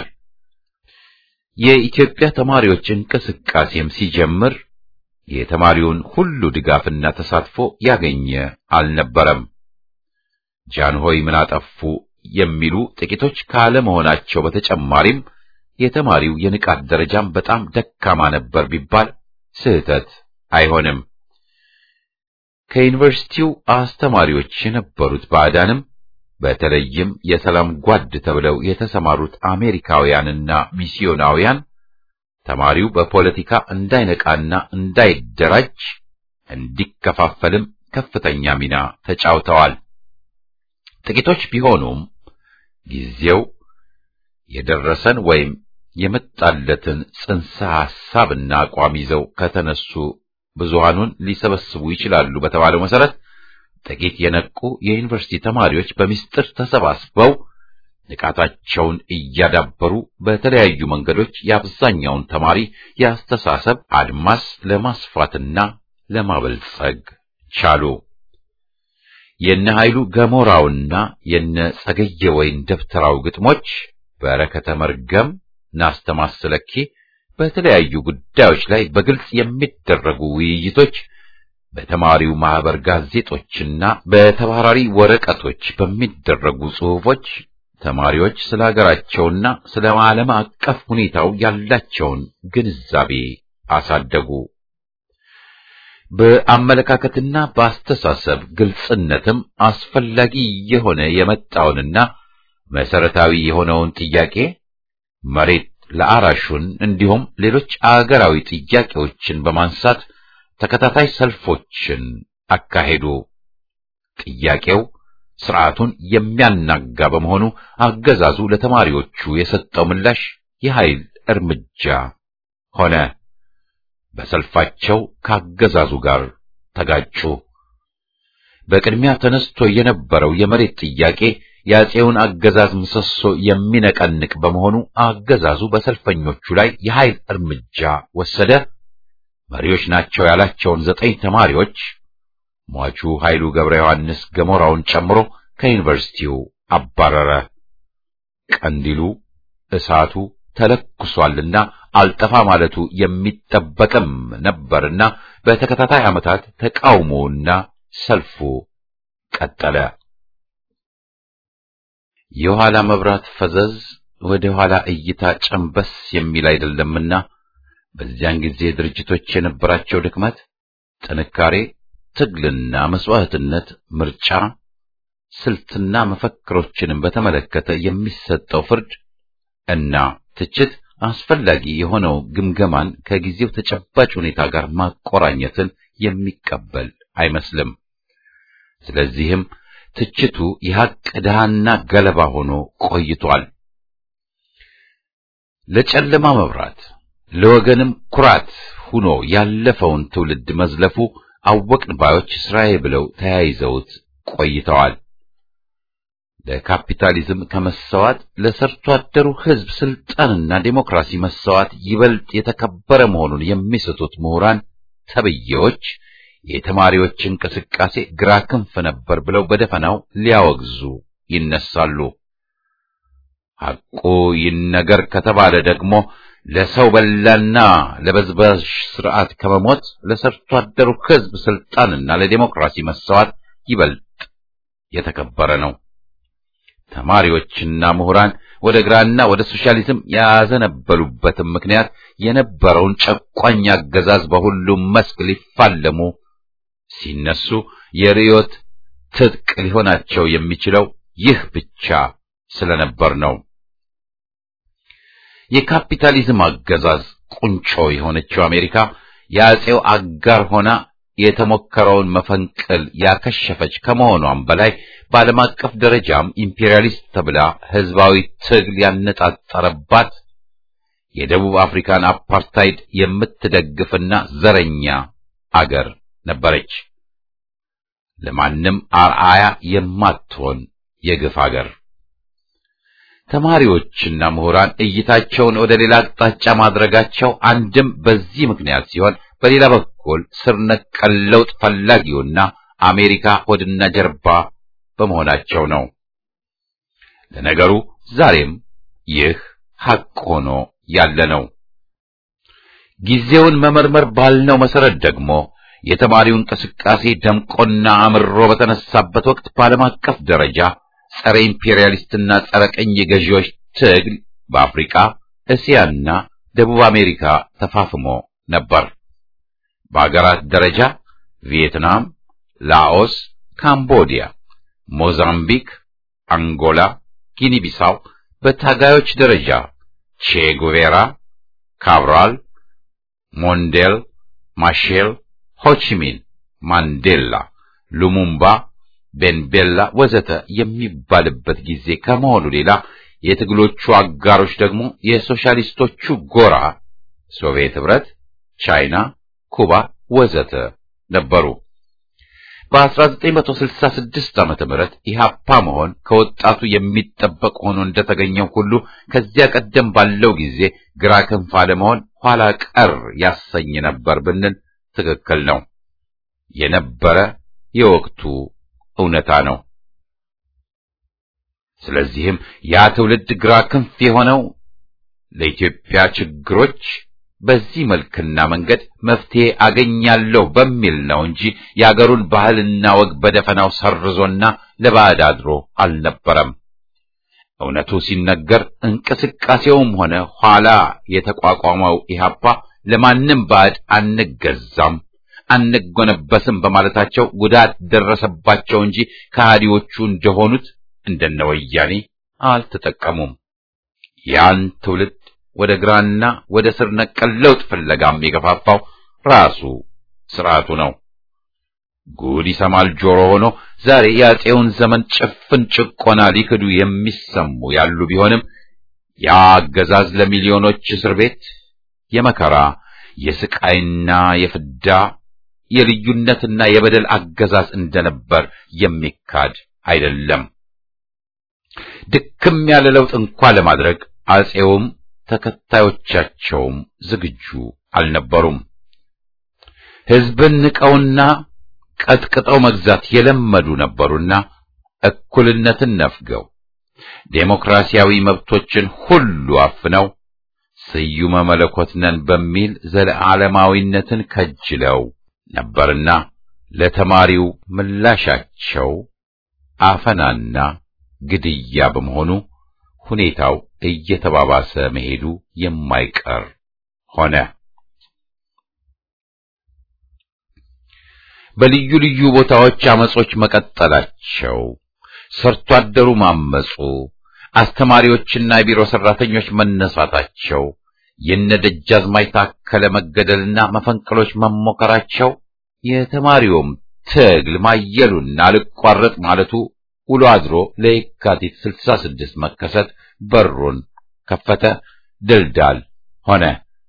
የኢትዮጵያ ተማሪዎች እንቅስቃሴም ሲጀምር የተማሪውን ሁሉ ድጋፍና ተሳትፎ ያገኘ አልነበረም። ጃንሆይ ምን አጠፉ የሚሉ ጥቂቶች ካለመሆናቸው በተጨማሪም የተማሪው የንቃት ደረጃም በጣም ደካማ ነበር ቢባል ስህተት አይሆንም። ከዩኒቨርሲቲው አስተማሪዎች የነበሩት ባዕዳንም በተለይም የሰላም ጓድ ተብለው የተሰማሩት አሜሪካውያንና ሚስዮናውያን ተማሪው በፖለቲካ እንዳይነቃና እንዳይደራጅ እንዲከፋፈልም ከፍተኛ ሚና ተጫውተዋል። ጥቂቶች ቢሆኑም ጊዜው የደረሰን ወይም የመጣለትን ጽንሰ ሐሳብና አቋም ይዘው ከተነሱ ብዙሃኑን ሊሰበስቡ ይችላሉ በተባለው መሰረት ጥቂት የነቁ የዩኒቨርሲቲ ተማሪዎች በሚስጥር ተሰባስበው ንቃታቸውን እያዳበሩ በተለያዩ መንገዶች የአብዛኛውን ተማሪ የአስተሳሰብ አድማስ ለማስፋትና ለማበልጸግ ቻሉ። የነ ኃይሉ ገሞራውና የነ ጸገየ ወይን ደብተራው ግጥሞች በረከተ መርገም ናስተማስለኪ በተለያዩ ጉዳዮች ላይ በግልጽ የሚደረጉ ውይይቶች በተማሪው ማህበር ጋዜጦችና በተባራሪ ወረቀቶች በሚደረጉ ጽሑፎች ተማሪዎች ስለ ሀገራቸውና ስለ ዓለም አቀፍ ሁኔታው ያላቸውን ግንዛቤ አሳደጉ። በአመለካከትና በአስተሳሰብ ግልጽነትም አስፈላጊ የሆነ የመጣውንና መሰረታዊ የሆነውን ጥያቄ መሬት ለአራሹን እንዲሁም ሌሎች አገራዊ ጥያቄዎችን በማንሳት ተከታታይ ሰልፎችን አካሄዱ። ጥያቄው ስርዓቱን የሚያናጋ በመሆኑ አገዛዙ ለተማሪዎቹ የሰጠው ምላሽ የኃይል እርምጃ ሆነ። በሰልፋቸው ካገዛዙ ጋር ተጋጩ። በቅድሚያ ተነስቶ የነበረው የመሬት ጥያቄ የአፄውን አገዛዝ ምሰሶ የሚነቀንቅ በመሆኑ አገዛዙ በሰልፈኞቹ ላይ የኃይል እርምጃ ወሰደ። መሪዎች ናቸው ያላቸውን ዘጠኝ ተማሪዎች ሟቹ ኃይሉ ገብረ ዮሐንስ ገሞራውን ጨምሮ ከዩኒቨርሲቲው አባረረ። ቀንዲሉ እሳቱ ተለኩሷልና አልጠፋ ማለቱ የሚጠበቅም ነበርና በተከታታይ ዓመታት ተቃውሞውና ሰልፉ ቀጠለ። የኋላ መብራት ፈዘዝ ወደ ኋላ እይታ ጨንበስ የሚል አይደለምና በዚያን ጊዜ ድርጅቶች የነበራቸው ድክመት፣ ጥንካሬ፣ ትግልና መስዋዕትነት፣ ምርጫ፣ ስልትና መፈክሮችንም በተመለከተ የሚሰጠው ፍርድ እና ትችት አስፈላጊ የሆነው ግምገማን ከጊዜው ተጨባጭ ሁኔታ ጋር ማቆራኘትን የሚቀበል አይመስልም። ስለዚህም ትችቱ የሐቅ ድሃና ገለባ ሆኖ ቆይቷል። ለጨለማ መብራት ለወገንም ኩራት ሆኖ ያለፈውን ትውልድ መዝለፉ አወቅን ባዮች ስራዬ ብለው ተያይዘውት ቆይተዋል። ለካፒታሊዝም ከመሰዋት ለሰርቶ አደሩ ሕዝብ ስልጣንና ዴሞክራሲ መሰዋት ይበልጥ የተከበረ መሆኑን የሚስቱት ምሁራን ተብዬዎች የተማሪዎች እንቅስቃሴ ግራ ክንፍ ነበር ብለው በደፈናው ሊያወግዙ ይነሳሉ። ሐቁ ይነገር ከተባለ ደግሞ ለሰው በላና ለበዝባዥ ስርዓት ከመሞት ለሰርቶ አደሩ ሕዝብ ስልጣንና ለዴሞክራሲ መሰዋት ይበልጥ የተከበረ ነው። ተማሪዎችና ምሁራን ወደ ግራና ወደ ሶሻሊዝም ያዘነበሉበትም ምክንያት የነበረውን ጨቋኝ አገዛዝ በሁሉም መስክ ሊፋለሙ ሲነሱ የርዮት ትጥቅ ሊሆናቸው የሚችለው ይህ ብቻ ስለነበር ነው። የካፒታሊዝም አገዛዝ ቁንጮ የሆነችው አሜሪካ የአፄው አጋር ሆና የተሞከረውን መፈንቅል ያከሸፈች ከመሆኗም በላይ በዓለም አቀፍ ደረጃም ኢምፔሪያሊስት ተብላ ህዝባዊ ትግል ያነጣጠረባት የደቡብ አፍሪካን አፓርታይድ የምትደግፍና ዘረኛ አገር ነበረች። ለማንም አርአያ የማትሆን የግፍ አገር። ተማሪዎችና ምሁራን እይታቸውን ወደ ሌላ አቅጣጫ ማድረጋቸው አንድም በዚህ ምክንያት ሲሆን በሌላ በኩል ስር ነቀል ለውጥ ፈላጊውና አሜሪካ ሆድና ጀርባ በመሆናቸው ነው። ለነገሩ ዛሬም ይህ ሐቅ ሆኖ ያለ ነው። ጊዜውን መመርመር ባልነው መሰረት ደግሞ የተማሪው እንቅስቃሴ ደምቆና አምሮ በተነሳበት ወቅት በዓለም አቀፍ ደረጃ ጸረ ኢምፔሪያሊስትና ጸረ ቀኝ ገዢዎች ትግል በአፍሪካ፣ እስያና ደቡብ አሜሪካ ተፋፍሞ ነበር። በአገራት ደረጃ ቪየትናም፣ ላኦስ፣ ካምቦዲያ፣ ሞዛምቢክ፣ አንጎላ፣ ጊኒ ቢሳው፣ በታጋዮች ደረጃ ቼ ጉቬራ፣ ካብራል፣ ሞንዴል፣ ማሼል፣ ሆቺሚን፣ ማንዴላ፣ ሉሙምባ፣ ቤንቤላ ወዘተ የሚባልበት ጊዜ ከመሆኑ ሌላ የትግሎቹ አጋሮች ደግሞ የሶሻሊስቶቹ ጎራ ሶቪየት ኅብረት፣ ቻይና፣ ኩባ ወዘተ ነበሩ። በ1966 ዓመተ ምህረት ኢህአፓ መሆን ከወጣቱ የሚጠበቅ ሆኖ እንደተገኘው ሁሉ ከዚያ ቀደም ባለው ጊዜ ግራ ክንፍ አለመሆን ኋላ ቀር ያሰኝ ነበር ብንል ትክክል ነው። የነበረ የወቅቱ እውነታ ነው። ስለዚህም ያ ትውልድ ግራ ክንፍ የሆነው ለኢትዮጵያ ችግሮች በዚህ መልክና መንገድ መፍትሄ አገኛለሁ በሚል ነው እንጂ የአገሩን ባህልና ወግ በደፈናው ሰርዞና ለባዕድ አድሮ አልነበረም። እውነቱ ሲነገር እንቅስቃሴውም ሆነ ኋላ የተቋቋመው ኢህአፓ ለማንም ባዕድ አንገዛም፣ አንጎነበስም በማለታቸው ጉዳት ደረሰባቸው እንጂ ከሃዲዎቹ እንደሆኑት እንደነ ወያኔ አልተጠቀሙም። ያን ትውልድ ወደ ግራና ወደ ስር ነቀል ለውጥ ፍለጋም የገፋፋው ራሱ ስርዓቱ ነው። ጉድ ይሰማል ጆሮ ሆኖ ዛሬ የአፄውን ዘመን ጭፍን ጭቆና ሊክዱ የሚሰሙ ያሉ ቢሆንም ያ አገዛዝ ለሚሊዮኖች እስር ቤት የመከራ የስቃይና የፍዳ የልዩነትና የበደል አገዛዝ እንደነበር የሚካድ አይደለም። ድክም ያለ ለውጥ እንኳ ለማድረግ አፄውም ተከታዮቻቸውም ዝግጁ አልነበሩም። ሕዝብን ንቀውና ቀጥቅጠው መግዛት የለመዱ ነበሩና እኩልነትን ነፍገው ዴሞክራሲያዊ መብቶችን ሁሉ አፍነው ስዩመ መለኮት ነን በሚል ዘለዓለማዊነትን ከጅለው ነበርና ለተማሪው ምላሻቸው አፈናና ግድያ በመሆኑ ሁኔታው እየተባባሰ መሄዱ የማይቀር ሆነ። በልዩ ልዩ ቦታዎች አመጾች መቀጠላቸው፣ ሰርቶ አደሩ ማመጹ፣ አስተማሪዎችና የቢሮ ሰራተኞች መነሳታቸው፣ የነደጃዝማች ታከለ መገደልና መፈንቅሎች መሞከራቸው፣ የተማሪውም ትግል ማየሉና አልቋረጥ ማለቱ ውሎ አድሮ ለየካቲት 66 መከሰት በሩን ከፈተ፣ ድልዳል ሆነ።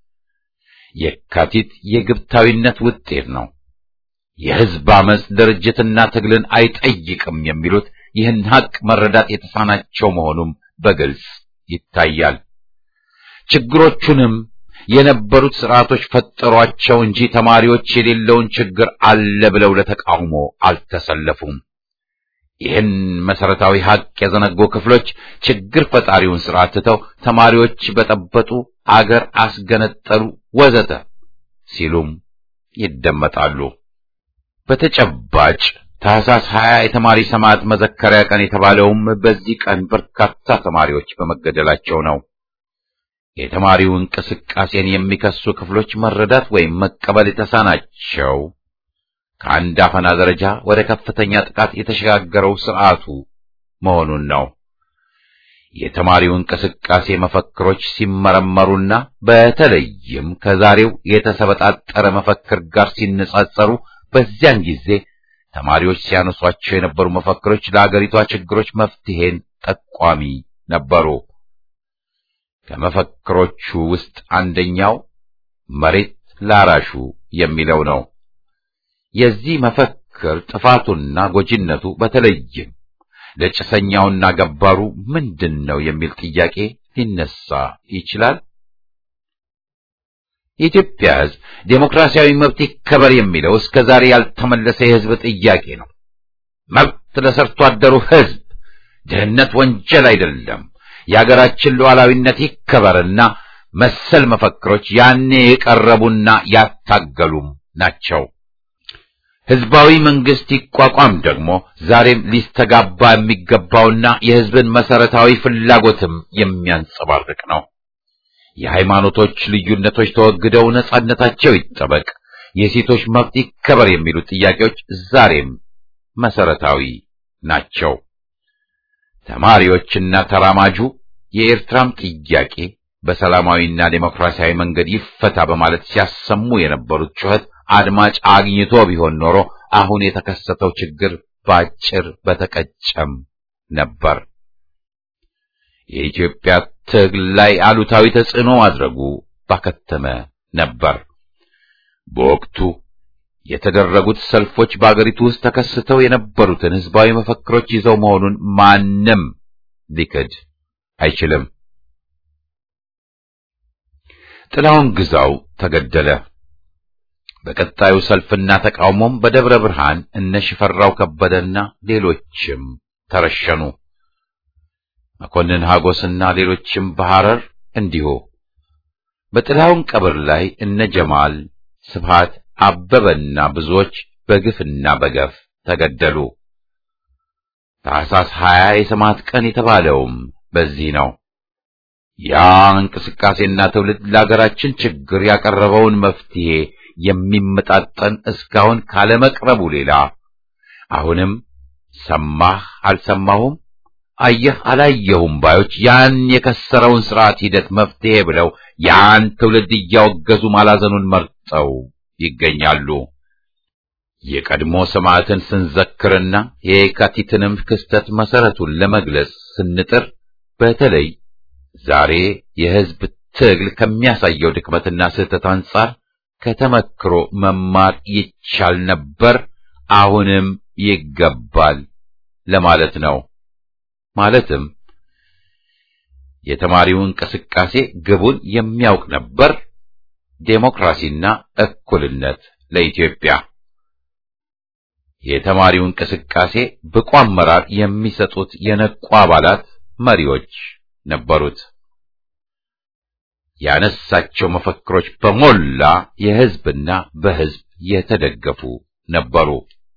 የካቲት የግብታዊነት ውጤት ነው። የሕዝብ አመፅ ድርጅትና ትግልን አይጠይቅም የሚሉት ይህን ሀቅ መረዳት የተሳናቸው መሆኑም በግልጽ ይታያል። ችግሮቹንም የነበሩት ስርዓቶች ፈጠሯቸው እንጂ ተማሪዎች የሌለውን ችግር አለ ብለው ለተቃውሞ አልተሰለፉም። ይህን መሰረታዊ ሀቅ የዘነጉ ክፍሎች ችግር ፈጣሪውን ስርዓት ትተው ተማሪዎች በጠበጡ፣ አገር አስገነጠሉ፣ ወዘተ ሲሉም ይደመጣሉ። በተጨባጭ ታህሳስ 20 የተማሪ ሰማዕት መዘከሪያ ቀን የተባለውም በዚህ ቀን በርካታ ተማሪዎች በመገደላቸው ነው። የተማሪው እንቅስቃሴን የሚከሱ ክፍሎች መረዳት ወይም መቀበል የተሳናቸው ከአንድ አፈና ደረጃ ወደ ከፍተኛ ጥቃት የተሸጋገረው ስርዓቱ መሆኑን ነው። የተማሪው እንቅስቃሴ መፈክሮች ሲመረመሩና በተለይም ከዛሬው የተሰበጣጠረ መፈክር ጋር ሲነጻጸሩ በዚያን ጊዜ ተማሪዎች ሲያነሷቸው የነበሩ መፈክሮች ለአገሪቷ ችግሮች መፍትሄን ጠቋሚ ነበሩ። ከመፈክሮቹ ውስጥ አንደኛው መሬት ላራሹ የሚለው ነው። የዚህ መፈክር ጥፋቱና ጎጂነቱ በተለይም ለጭሰኛውና ገባሩ ምንድን ነው የሚል ጥያቄ ሊነሳ ይችላል። የኢትዮጵያ ሕዝብ ዴሞክራሲያዊ መብት ይከበር የሚለው እስከ ዛሬ ያልተመለሰ የሕዝብ ጥያቄ ነው። መብት ለሰርቶ አደሩ ሕዝብ፣ ድህነት ወንጀል አይደለም፣ የአገራችን ሉዓላዊነት ይከበርና መሰል መፈክሮች ያኔ የቀረቡና ያታገሉም ናቸው። ሕዝባዊ መንግስት ይቋቋም ደግሞ ዛሬም ሊስተጋባ የሚገባውና የሕዝብን መሰረታዊ ፍላጎትም የሚያንጸባርቅ ነው። የሃይማኖቶች ልዩነቶች ተወግደው ነጻነታቸው ይጠበቅ፣ የሴቶች መብት ይከበር የሚሉ ጥያቄዎች ዛሬም መሰረታዊ ናቸው። ተማሪዎችና ተራማጁ የኤርትራም ጥያቄ በሰላማዊና ዴሞክራሲያዊ መንገድ ይፈታ በማለት ሲያሰሙ የነበሩት ጩኸት አድማጭ አግኝቶ ቢሆን ኖሮ አሁን የተከሰተው ችግር ባጭር በተቀጨም ነበር። የኢትዮጵያ ትግል ላይ አሉታዊ ተጽዕኖ ማድረጉ ባከተመ ነበር። በወቅቱ የተደረጉት ሰልፎች በአገሪቱ ውስጥ ተከስተው የነበሩትን ህዝባዊ መፈክሮች ይዘው መሆኑን ማንም ሊክድ አይችልም። ጥላውን ግዛው ተገደለ። በቀጣዩ ሰልፍና ተቃውሞም በደብረ ብርሃን እነ ሽፈራው ከበደና ሌሎችም ተረሸኑ። መኮንን ሀጎስና ሌሎችም በሐረር እንዲሁ። በጥላውን ቀብር ላይ እነ ጀማል ስብሃት አበበና ብዙዎች በግፍና በገፍ ተገደሉ። ታኅሳስ ሀያ የሰማዕት ቀን የተባለውም በዚህ ነው። ያ እንቅስቃሴና ትውልድ ለአገራችን ችግር ያቀረበውን መፍትሄ የሚመጣጠን እስካሁን ካለመቅረቡ ሌላ አሁንም ሰማህ አልሰማሁም፣ አየህ አላየሁም ባዮች ያን የከሰረውን ስርዓት ሂደት መፍትሄ ብለው ያን ትውልድ እያወገዙ ማላዘኑን መርጠው ይገኛሉ። የቀድሞ ሰማዕትን ስንዘክርና የየካቲትንም ክስተት መሰረቱን ለመግለጽ ስንጥር በተለይ ዛሬ የሕዝብ ትግል ከሚያሳየው ድክመትና ስህተት አንጻር ከተመክሮ መማር ይቻል ነበር፣ አሁንም ይገባል ለማለት ነው። ማለትም የተማሪው እንቅስቃሴ ግቡን የሚያውቅ ነበር፣ ዴሞክራሲና እኩልነት ለኢትዮጵያ። የተማሪው እንቅስቃሴ ብቁ አመራር የሚሰጡት የነቁ አባላት መሪዎች ነበሩት። ያነሳቸው መፈክሮች በሞላ የሕዝብና በሕዝብ የተደገፉ ነበሩ።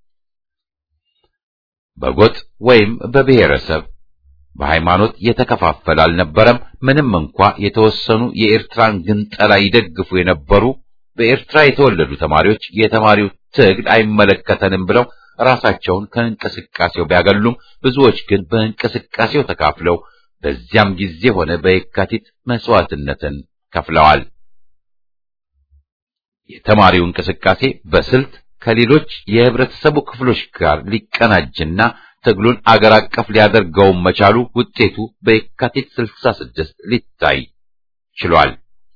በጎጥ ወይም በብሔረሰብ በሃይማኖት የተከፋፈለ አልነበረም። ምንም እንኳ የተወሰኑ የኤርትራን ግንጠላ ይደግፉ የነበሩ በኤርትራ የተወለዱ ተማሪዎች የተማሪው ትግል አይመለከተንም ብለው ራሳቸውን ከእንቅስቃሴው ቢያገሉም ብዙዎች ግን በእንቅስቃሴው ተካፍለው በዚያም ጊዜ ሆነ በየካቲት መስዋዕትነትን ከፍለዋል። የተማሪው እንቅስቃሴ በስልት ከሌሎች የህብረተሰቡ ክፍሎች ጋር ሊቀናጅና ትግሉን አገር አቀፍ ሊያደርገውም መቻሉ ውጤቱ በየካቲት 66 ሊታይ ችሏል።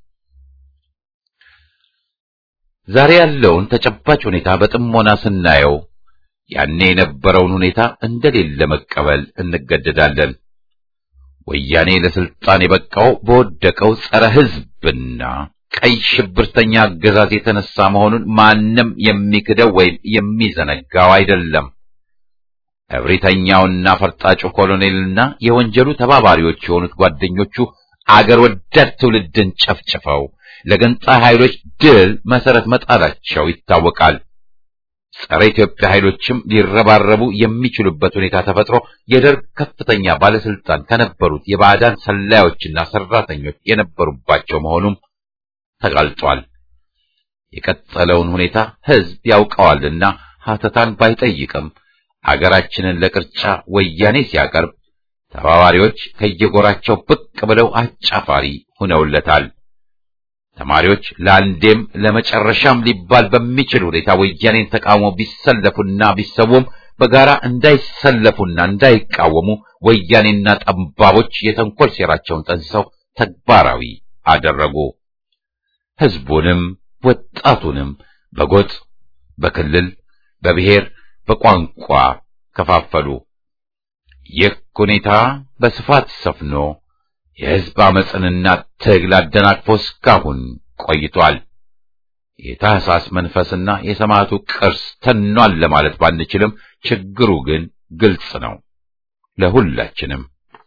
ዛሬ ያለውን ተጨባጭ ሁኔታ በጥሞና ስናየው ያኔ የነበረውን ሁኔታ እንደሌለ መቀበል እንገደዳለን። ወያኔ ለስልጣን የበቃው በወደቀው ጸረ ህዝብና ቀይ ሽብርተኛ አገዛዝ የተነሳ መሆኑን ማንም የሚክደው ወይም የሚዘነጋው አይደለም። እብሪተኛውና ፈርጣጩ ኮሎኔልና የወንጀሉ ተባባሪዎች የሆኑት ጓደኞቹ አገር ወዳድ ትውልድን ጨፍጭፈው ለገንጣይ ኃይሎች ድል መሰረት መጣላቸው ይታወቃል። ጸረ ኢትዮጵያ ኃይሎችም ሊረባረቡ የሚችሉበት ሁኔታ ተፈጥሮ የደርግ ከፍተኛ ባለስልጣን ከነበሩት የባዕዳን ሰላዮችና ሰራተኞች የነበሩባቸው መሆኑም ተጋልጧል። የቀጠለውን ሁኔታ ህዝብ ያውቀዋልና ሀተታን ባይጠይቅም አገራችንን ለቅርጫ ወያኔ ሲያቀርብ ተባባሪዎች ከየጎራቸው ብቅ ብለው አጫፋሪ ሆነውለታል። ተማሪዎች ለአንዴም ለመጨረሻም ሊባል በሚችል ሁኔታ ወያኔን ተቃውሞ ቢሰለፉና ቢሰውም በጋራ እንዳይሰለፉና እንዳይቃወሙ ወያኔና ጠባቦች የተንኮል ሴራቸውን ጠንስሰው ተግባራዊ አደረጉ። ህዝቡንም ወጣቱንም በጎጥ፣ በክልል፣ በብሔር፣ በቋንቋ ከፋፈሉ። ይህ ሁኔታ በስፋት ሰፍኖ የህዝብ አመፅንና ትግል አደናቅፎ እስካሁን ቆይቷል። የታህሳስ መንፈስና የሰማዕቱ ቅርስ ተኗል ለማለት ባንችልም ችግሩ ግን ግልጽ ነው ለሁላችንም።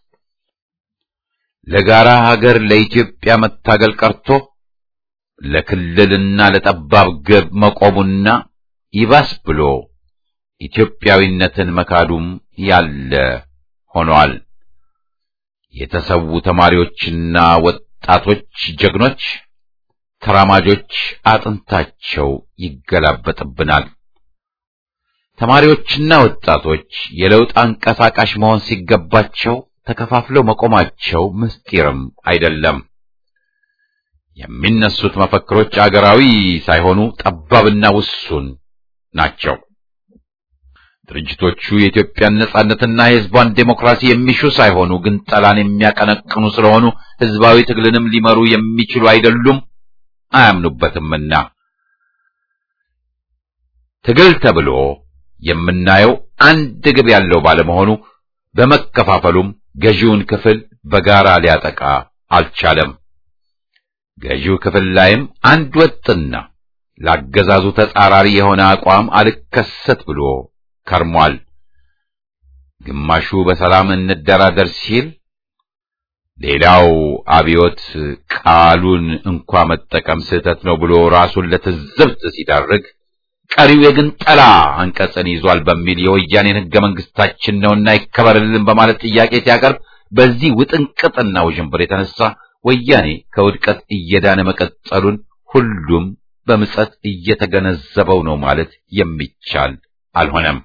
ለጋራ ሀገር ለኢትዮጵያ መታገል ቀርቶ ለክልልና ለጠባብ ግብ መቆሙና ይባስ ብሎ ኢትዮጵያዊነትን መካዱም ያለ ሆኗል። የተሰዉ ተማሪዎችና ወጣቶች ጀግኖች ተራማጆች አጥንታቸው ይገላበጥብናል። ተማሪዎችና ወጣቶች የለውጥ አንቀሳቃሽ መሆን ሲገባቸው ተከፋፍለው መቆማቸው ምስጢርም አይደለም። የሚነሱት መፈክሮች አገራዊ ሳይሆኑ ጠባብና ውሱን ናቸው። ድርጅቶቹ የኢትዮጵያን ነጻነትና የሕዝቧን ዴሞክራሲ የሚሹ ሳይሆኑ ግን ጠላን የሚያቀነቅኑ ስለሆኑ ሕዝባዊ ትግልንም ሊመሩ የሚችሉ አይደሉም፣ አያምኑበትምና ትግል ተብሎ የምናየው አንድ ግብ ያለው ባለመሆኑ በመከፋፈሉም ገዢውን ክፍል በጋራ ሊያጠቃ አልቻለም። ገዢው ክፍል ላይም አንድ ወጥና ላገዛዙ ተጻራሪ የሆነ አቋም አልከሰት ብሎ ከርሟል። ግማሹ በሰላም እንደራደር ሲል፣ ሌላው አብዮት ቃሉን እንኳ መጠቀም ስህተት ነው ብሎ ራሱን ለትዝብት ሲዳርግ ቀሪው የግንጠላ አንቀጽን ይዟል በሚል የወያኔን ሕገ መንግስታችን ነውና ይከበርልን በማለት ጥያቄ ሲያቀርብ በዚህ ውጥንቅጥና ውዥንብር የተነሳ ወያኔ ከውድቀት እየዳነ መቀጠሉን ሁሉም በምጸት እየተገነዘበው ነው ማለት የሚቻል አልሆነም።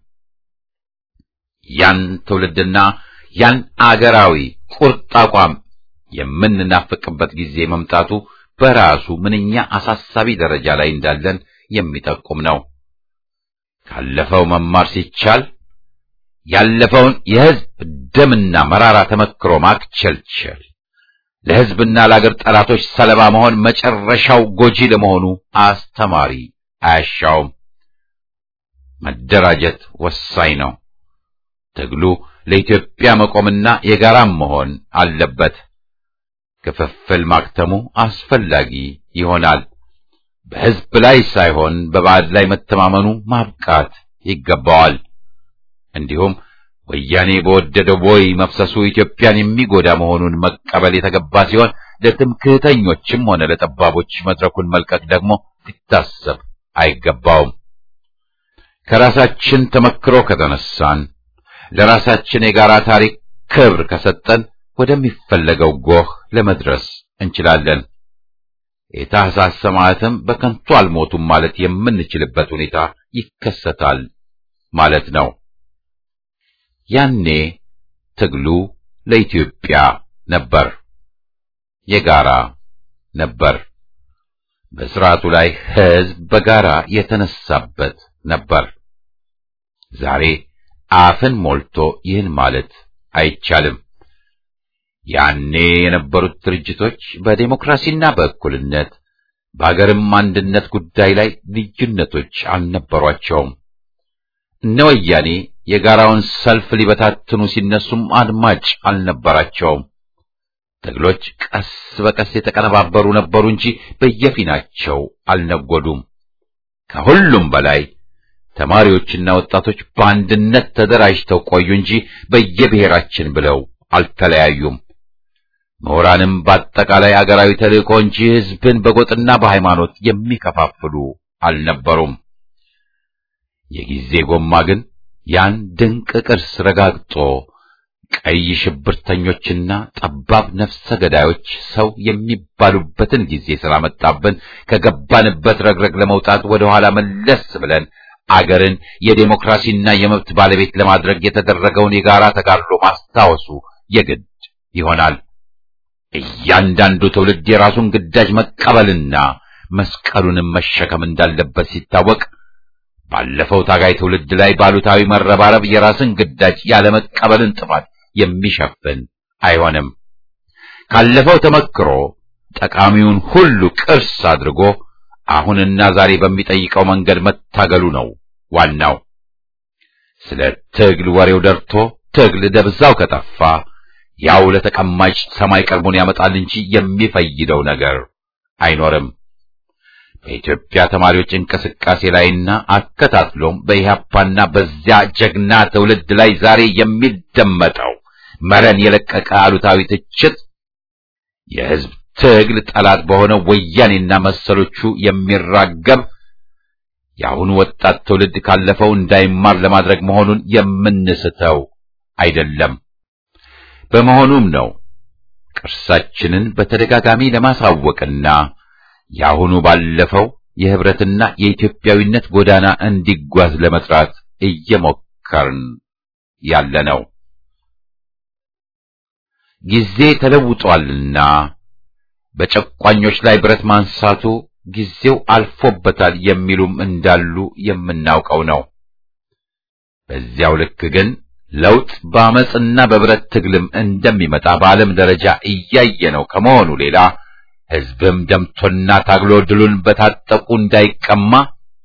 ያን ትውልድና ያን አገራዊ ቁርጥ አቋም የምንናፍቅበት ጊዜ መምጣቱ በራሱ ምንኛ አሳሳቢ ደረጃ ላይ እንዳለን የሚጠቁም ነው። ካለፈው መማር ሲቻል ያለፈውን የሕዝብ ደምና መራራ ተመክሮ ማክቸልቸል ለሕዝብና ለአገር ጠላቶች ሰለባ መሆን መጨረሻው ጎጂ ለመሆኑ አስተማሪ አያሻውም። መደራጀት ወሳኝ ነው። ትግሉ ለኢትዮጵያ መቆምና የጋራም መሆን አለበት። ክፍፍል ማክተሙ አስፈላጊ ይሆናል። በሕዝብ ላይ ሳይሆን በባዕድ ላይ መተማመኑ ማብቃት ይገባዋል። እንዲሁም ወያኔ በወደደው ቦይ መፍሰሱ ኢትዮጵያን የሚጎዳ መሆኑን መቀበል የተገባ ሲሆን ለትምክህተኞችም ሆነ ለጠባቦች መድረኩን መልቀቅ ደግሞ ሊታሰብ አይገባውም። ከራሳችን ተመክሮ ከተነሳን ለራሳችን የጋራ ታሪክ ክብር ከሰጠን ወደሚፈለገው ጎህ ለመድረስ እንችላለን። የታህሳስ ሰማዕትም በከንቱ አልሞቱም ማለት የምንችልበት ሁኔታ ይከሰታል ማለት ነው። ያኔ ትግሉ ለኢትዮጵያ ነበር፣ የጋራ ነበር። በስርዓቱ ላይ ሕዝብ በጋራ የተነሳበት ነበር። ዛሬ አፍን ሞልቶ ይህን ማለት አይቻልም። ያኔ የነበሩት ድርጅቶች በዴሞክራሲና በእኩልነት በአገርም አንድነት ጉዳይ ላይ ልዩነቶች አልነበሯቸውም። እነ ወያኔ የጋራውን ሰልፍ ሊበታትኑ ሲነሱም አድማጭ አልነበራቸውም። ትግሎች ቀስ በቀስ የተቀነባበሩ ነበሩ እንጂ በየፊናቸው አልነጎዱም። ከሁሉም በላይ ተማሪዎችና ወጣቶች በአንድነት ተደራጅተው ቆዩ እንጂ በየብሔራችን ብለው አልተለያዩም። ምሁራንም በአጠቃላይ አገራዊ ተልእኮ እንጂ ሕዝብን በጎጥና በሃይማኖት የሚከፋፍሉ አልነበሩም። የጊዜ ጎማ ግን ያን ድንቅ ቅርስ ረጋግጦ ቀይ ሽብርተኞችና ጠባብ ነፍሰ ገዳዮች ሰው የሚባሉበትን ጊዜ ስላመጣብን ከገባንበት ረግረግ ለመውጣት ወደ ኋላ መለስ ብለን አገርን የዴሞክራሲና የመብት ባለቤት ለማድረግ የተደረገውን የጋራ ተጋድሎ ማስታወሱ የግድ ይሆናል። እያንዳንዱ ትውልድ የራሱን ግዳጅ መቀበልና መስቀሉንም መሸከም እንዳለበት ሲታወቅ ባለፈው ታጋይ ትውልድ ላይ ባሉታዊ መረባረብ የራስን ግዳጅ ያለመቀበልን ጥፋት የሚሸፍን አይሆንም። ካለፈው ተመክሮ ጠቃሚውን ሁሉ ቅርስ አድርጎ አሁንና ዛሬ በሚጠይቀው መንገድ መታገሉ ነው ዋናው። ስለ ትግል ወሬው ደርቶ ትግል ደብዛው ከጠፋ ያው ለተቀማጭ ሰማይ ቀርቦን ያመጣል እንጂ የሚፈይደው ነገር አይኖርም። በኢትዮጵያ ተማሪዎች እንቅስቃሴ ላይና አከታትሎም በኢህአፓና በዚያ ጀግና ትውልድ ላይ ዛሬ የሚደመጠው መረን የለቀቀ አሉታዊ ትችት የሕዝብ ትግል ጠላት በሆነው ወያኔና መሰሎቹ የሚራገብ የአሁኑ ወጣት ትውልድ ካለፈው እንዳይማር ለማድረግ መሆኑን የምንስተው አይደለም። በመሆኑም ነው ቅርሳችንን በተደጋጋሚ ለማሳወቅና የአሁኑ ባለፈው የህብረትና የኢትዮጵያዊነት ጎዳና እንዲጓዝ ለመጥራት እየሞከርን ያለ ነው። ጊዜ ተለውጧልና በጨቋኞች ላይ ብረት ማንሳቱ ጊዜው አልፎበታል የሚሉም እንዳሉ የምናውቀው ነው። በዚያው ልክ ግን ለውጥ በአመፅና በብረት ትግልም እንደሚመጣ በዓለም ደረጃ እያየነው ከመሆኑ ሌላ ሕዝብም ደምቶና ታግሎ ድሉን በታጠቁ እንዳይቀማ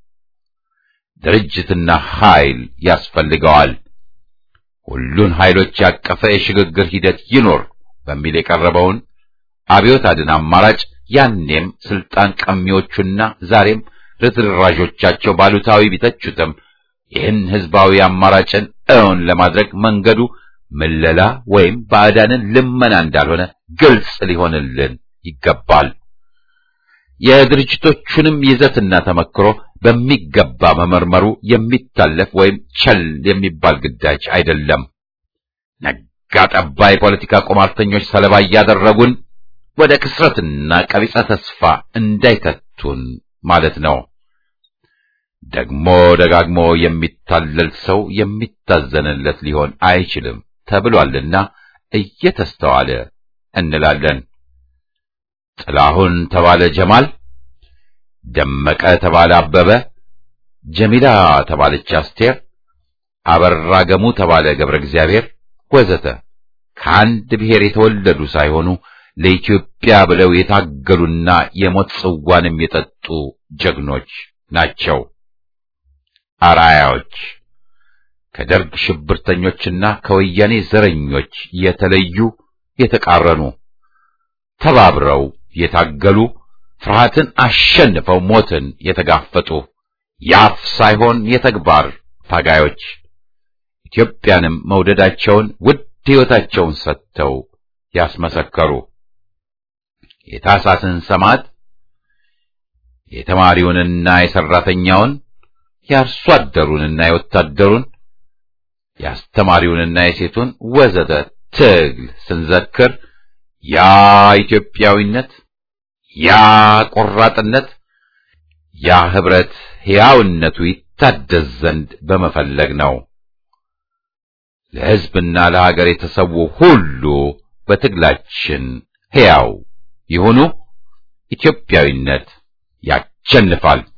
ድርጅትና ኃይል ያስፈልገዋል። ሁሉን ኃይሎች ያቀፈ የሽግግር ሂደት ይኖር በሚል የቀረበውን አብዮት አድን አማራጭ ያኔም ስልጣን ቀሚዎቹና ዛሬም ርትራዦቻቸው ባሉታዊ ቢተቹትም ይህን ህዝባዊ አማራጭን እውን ለማድረግ መንገዱ ምለላ ወይም ባዕዳንን ልመና እንዳልሆነ ግልጽ ሊሆንልን ይገባል። የድርጅቶቹንም ይዘትና ተመክሮ በሚገባ መመርመሩ የሚታለፍ ወይም ቸል የሚባል ግዳጅ አይደለም። ነጋ ጠባ የፖለቲካ ቁማርተኞች ሰለባ እያደረጉን ወደ ክስረትና ቀቢጸ ተስፋ እንዳይተቱን ማለት ነው። ደግሞ ደጋግሞ የሚታለል ሰው የሚታዘንለት ሊሆን አይችልም ተብሏልና እየተስተዋለ እንላለን። ጥላሁን ተባለ ጀማል፣ ደመቀ ተባለ አበበ፣ ጀሚላ ተባለች አስቴር፣ አበራ ገሙ ተባለ ገብረ እግዚአብሔር ወዘተ ከአንድ ብሔር የተወለዱ ሳይሆኑ ለኢትዮጵያ ብለው የታገሉና የሞት ጽዋንም የጠጡ ጀግኖች ናቸው። አርአያዎች ከደርግ ሽብርተኞችና ከወያኔ ዘረኞች የተለዩ የተቃረኑ ተባብረው የታገሉ ፍርሃትን አሸንፈው ሞትን የተጋፈጡ የአፍ ሳይሆን የተግባር ታጋዮች ኢትዮጵያንም መውደዳቸውን ውድ ሕይወታቸውን ሰጥተው ያስመሰከሩ የታሳስን ሰማዕት የተማሪውንና የሰራተኛውን የአርሶ አደሩንና የወታደሩን የአስተማሪውንና የሴቱን ወዘተ ትግል ስንዘክር ያ ኢትዮጵያዊነት፣ ያ ቆራጥነት፣ ያ ህብረት ሕያውነቱ ይታደስ ዘንድ በመፈለግ ነው። ለሕዝብና ለሀገር የተሰዉ ሁሉ በትግላችን ሕያው ይሁኑ። ኢትዮጵያዊነት ያሸንፋል።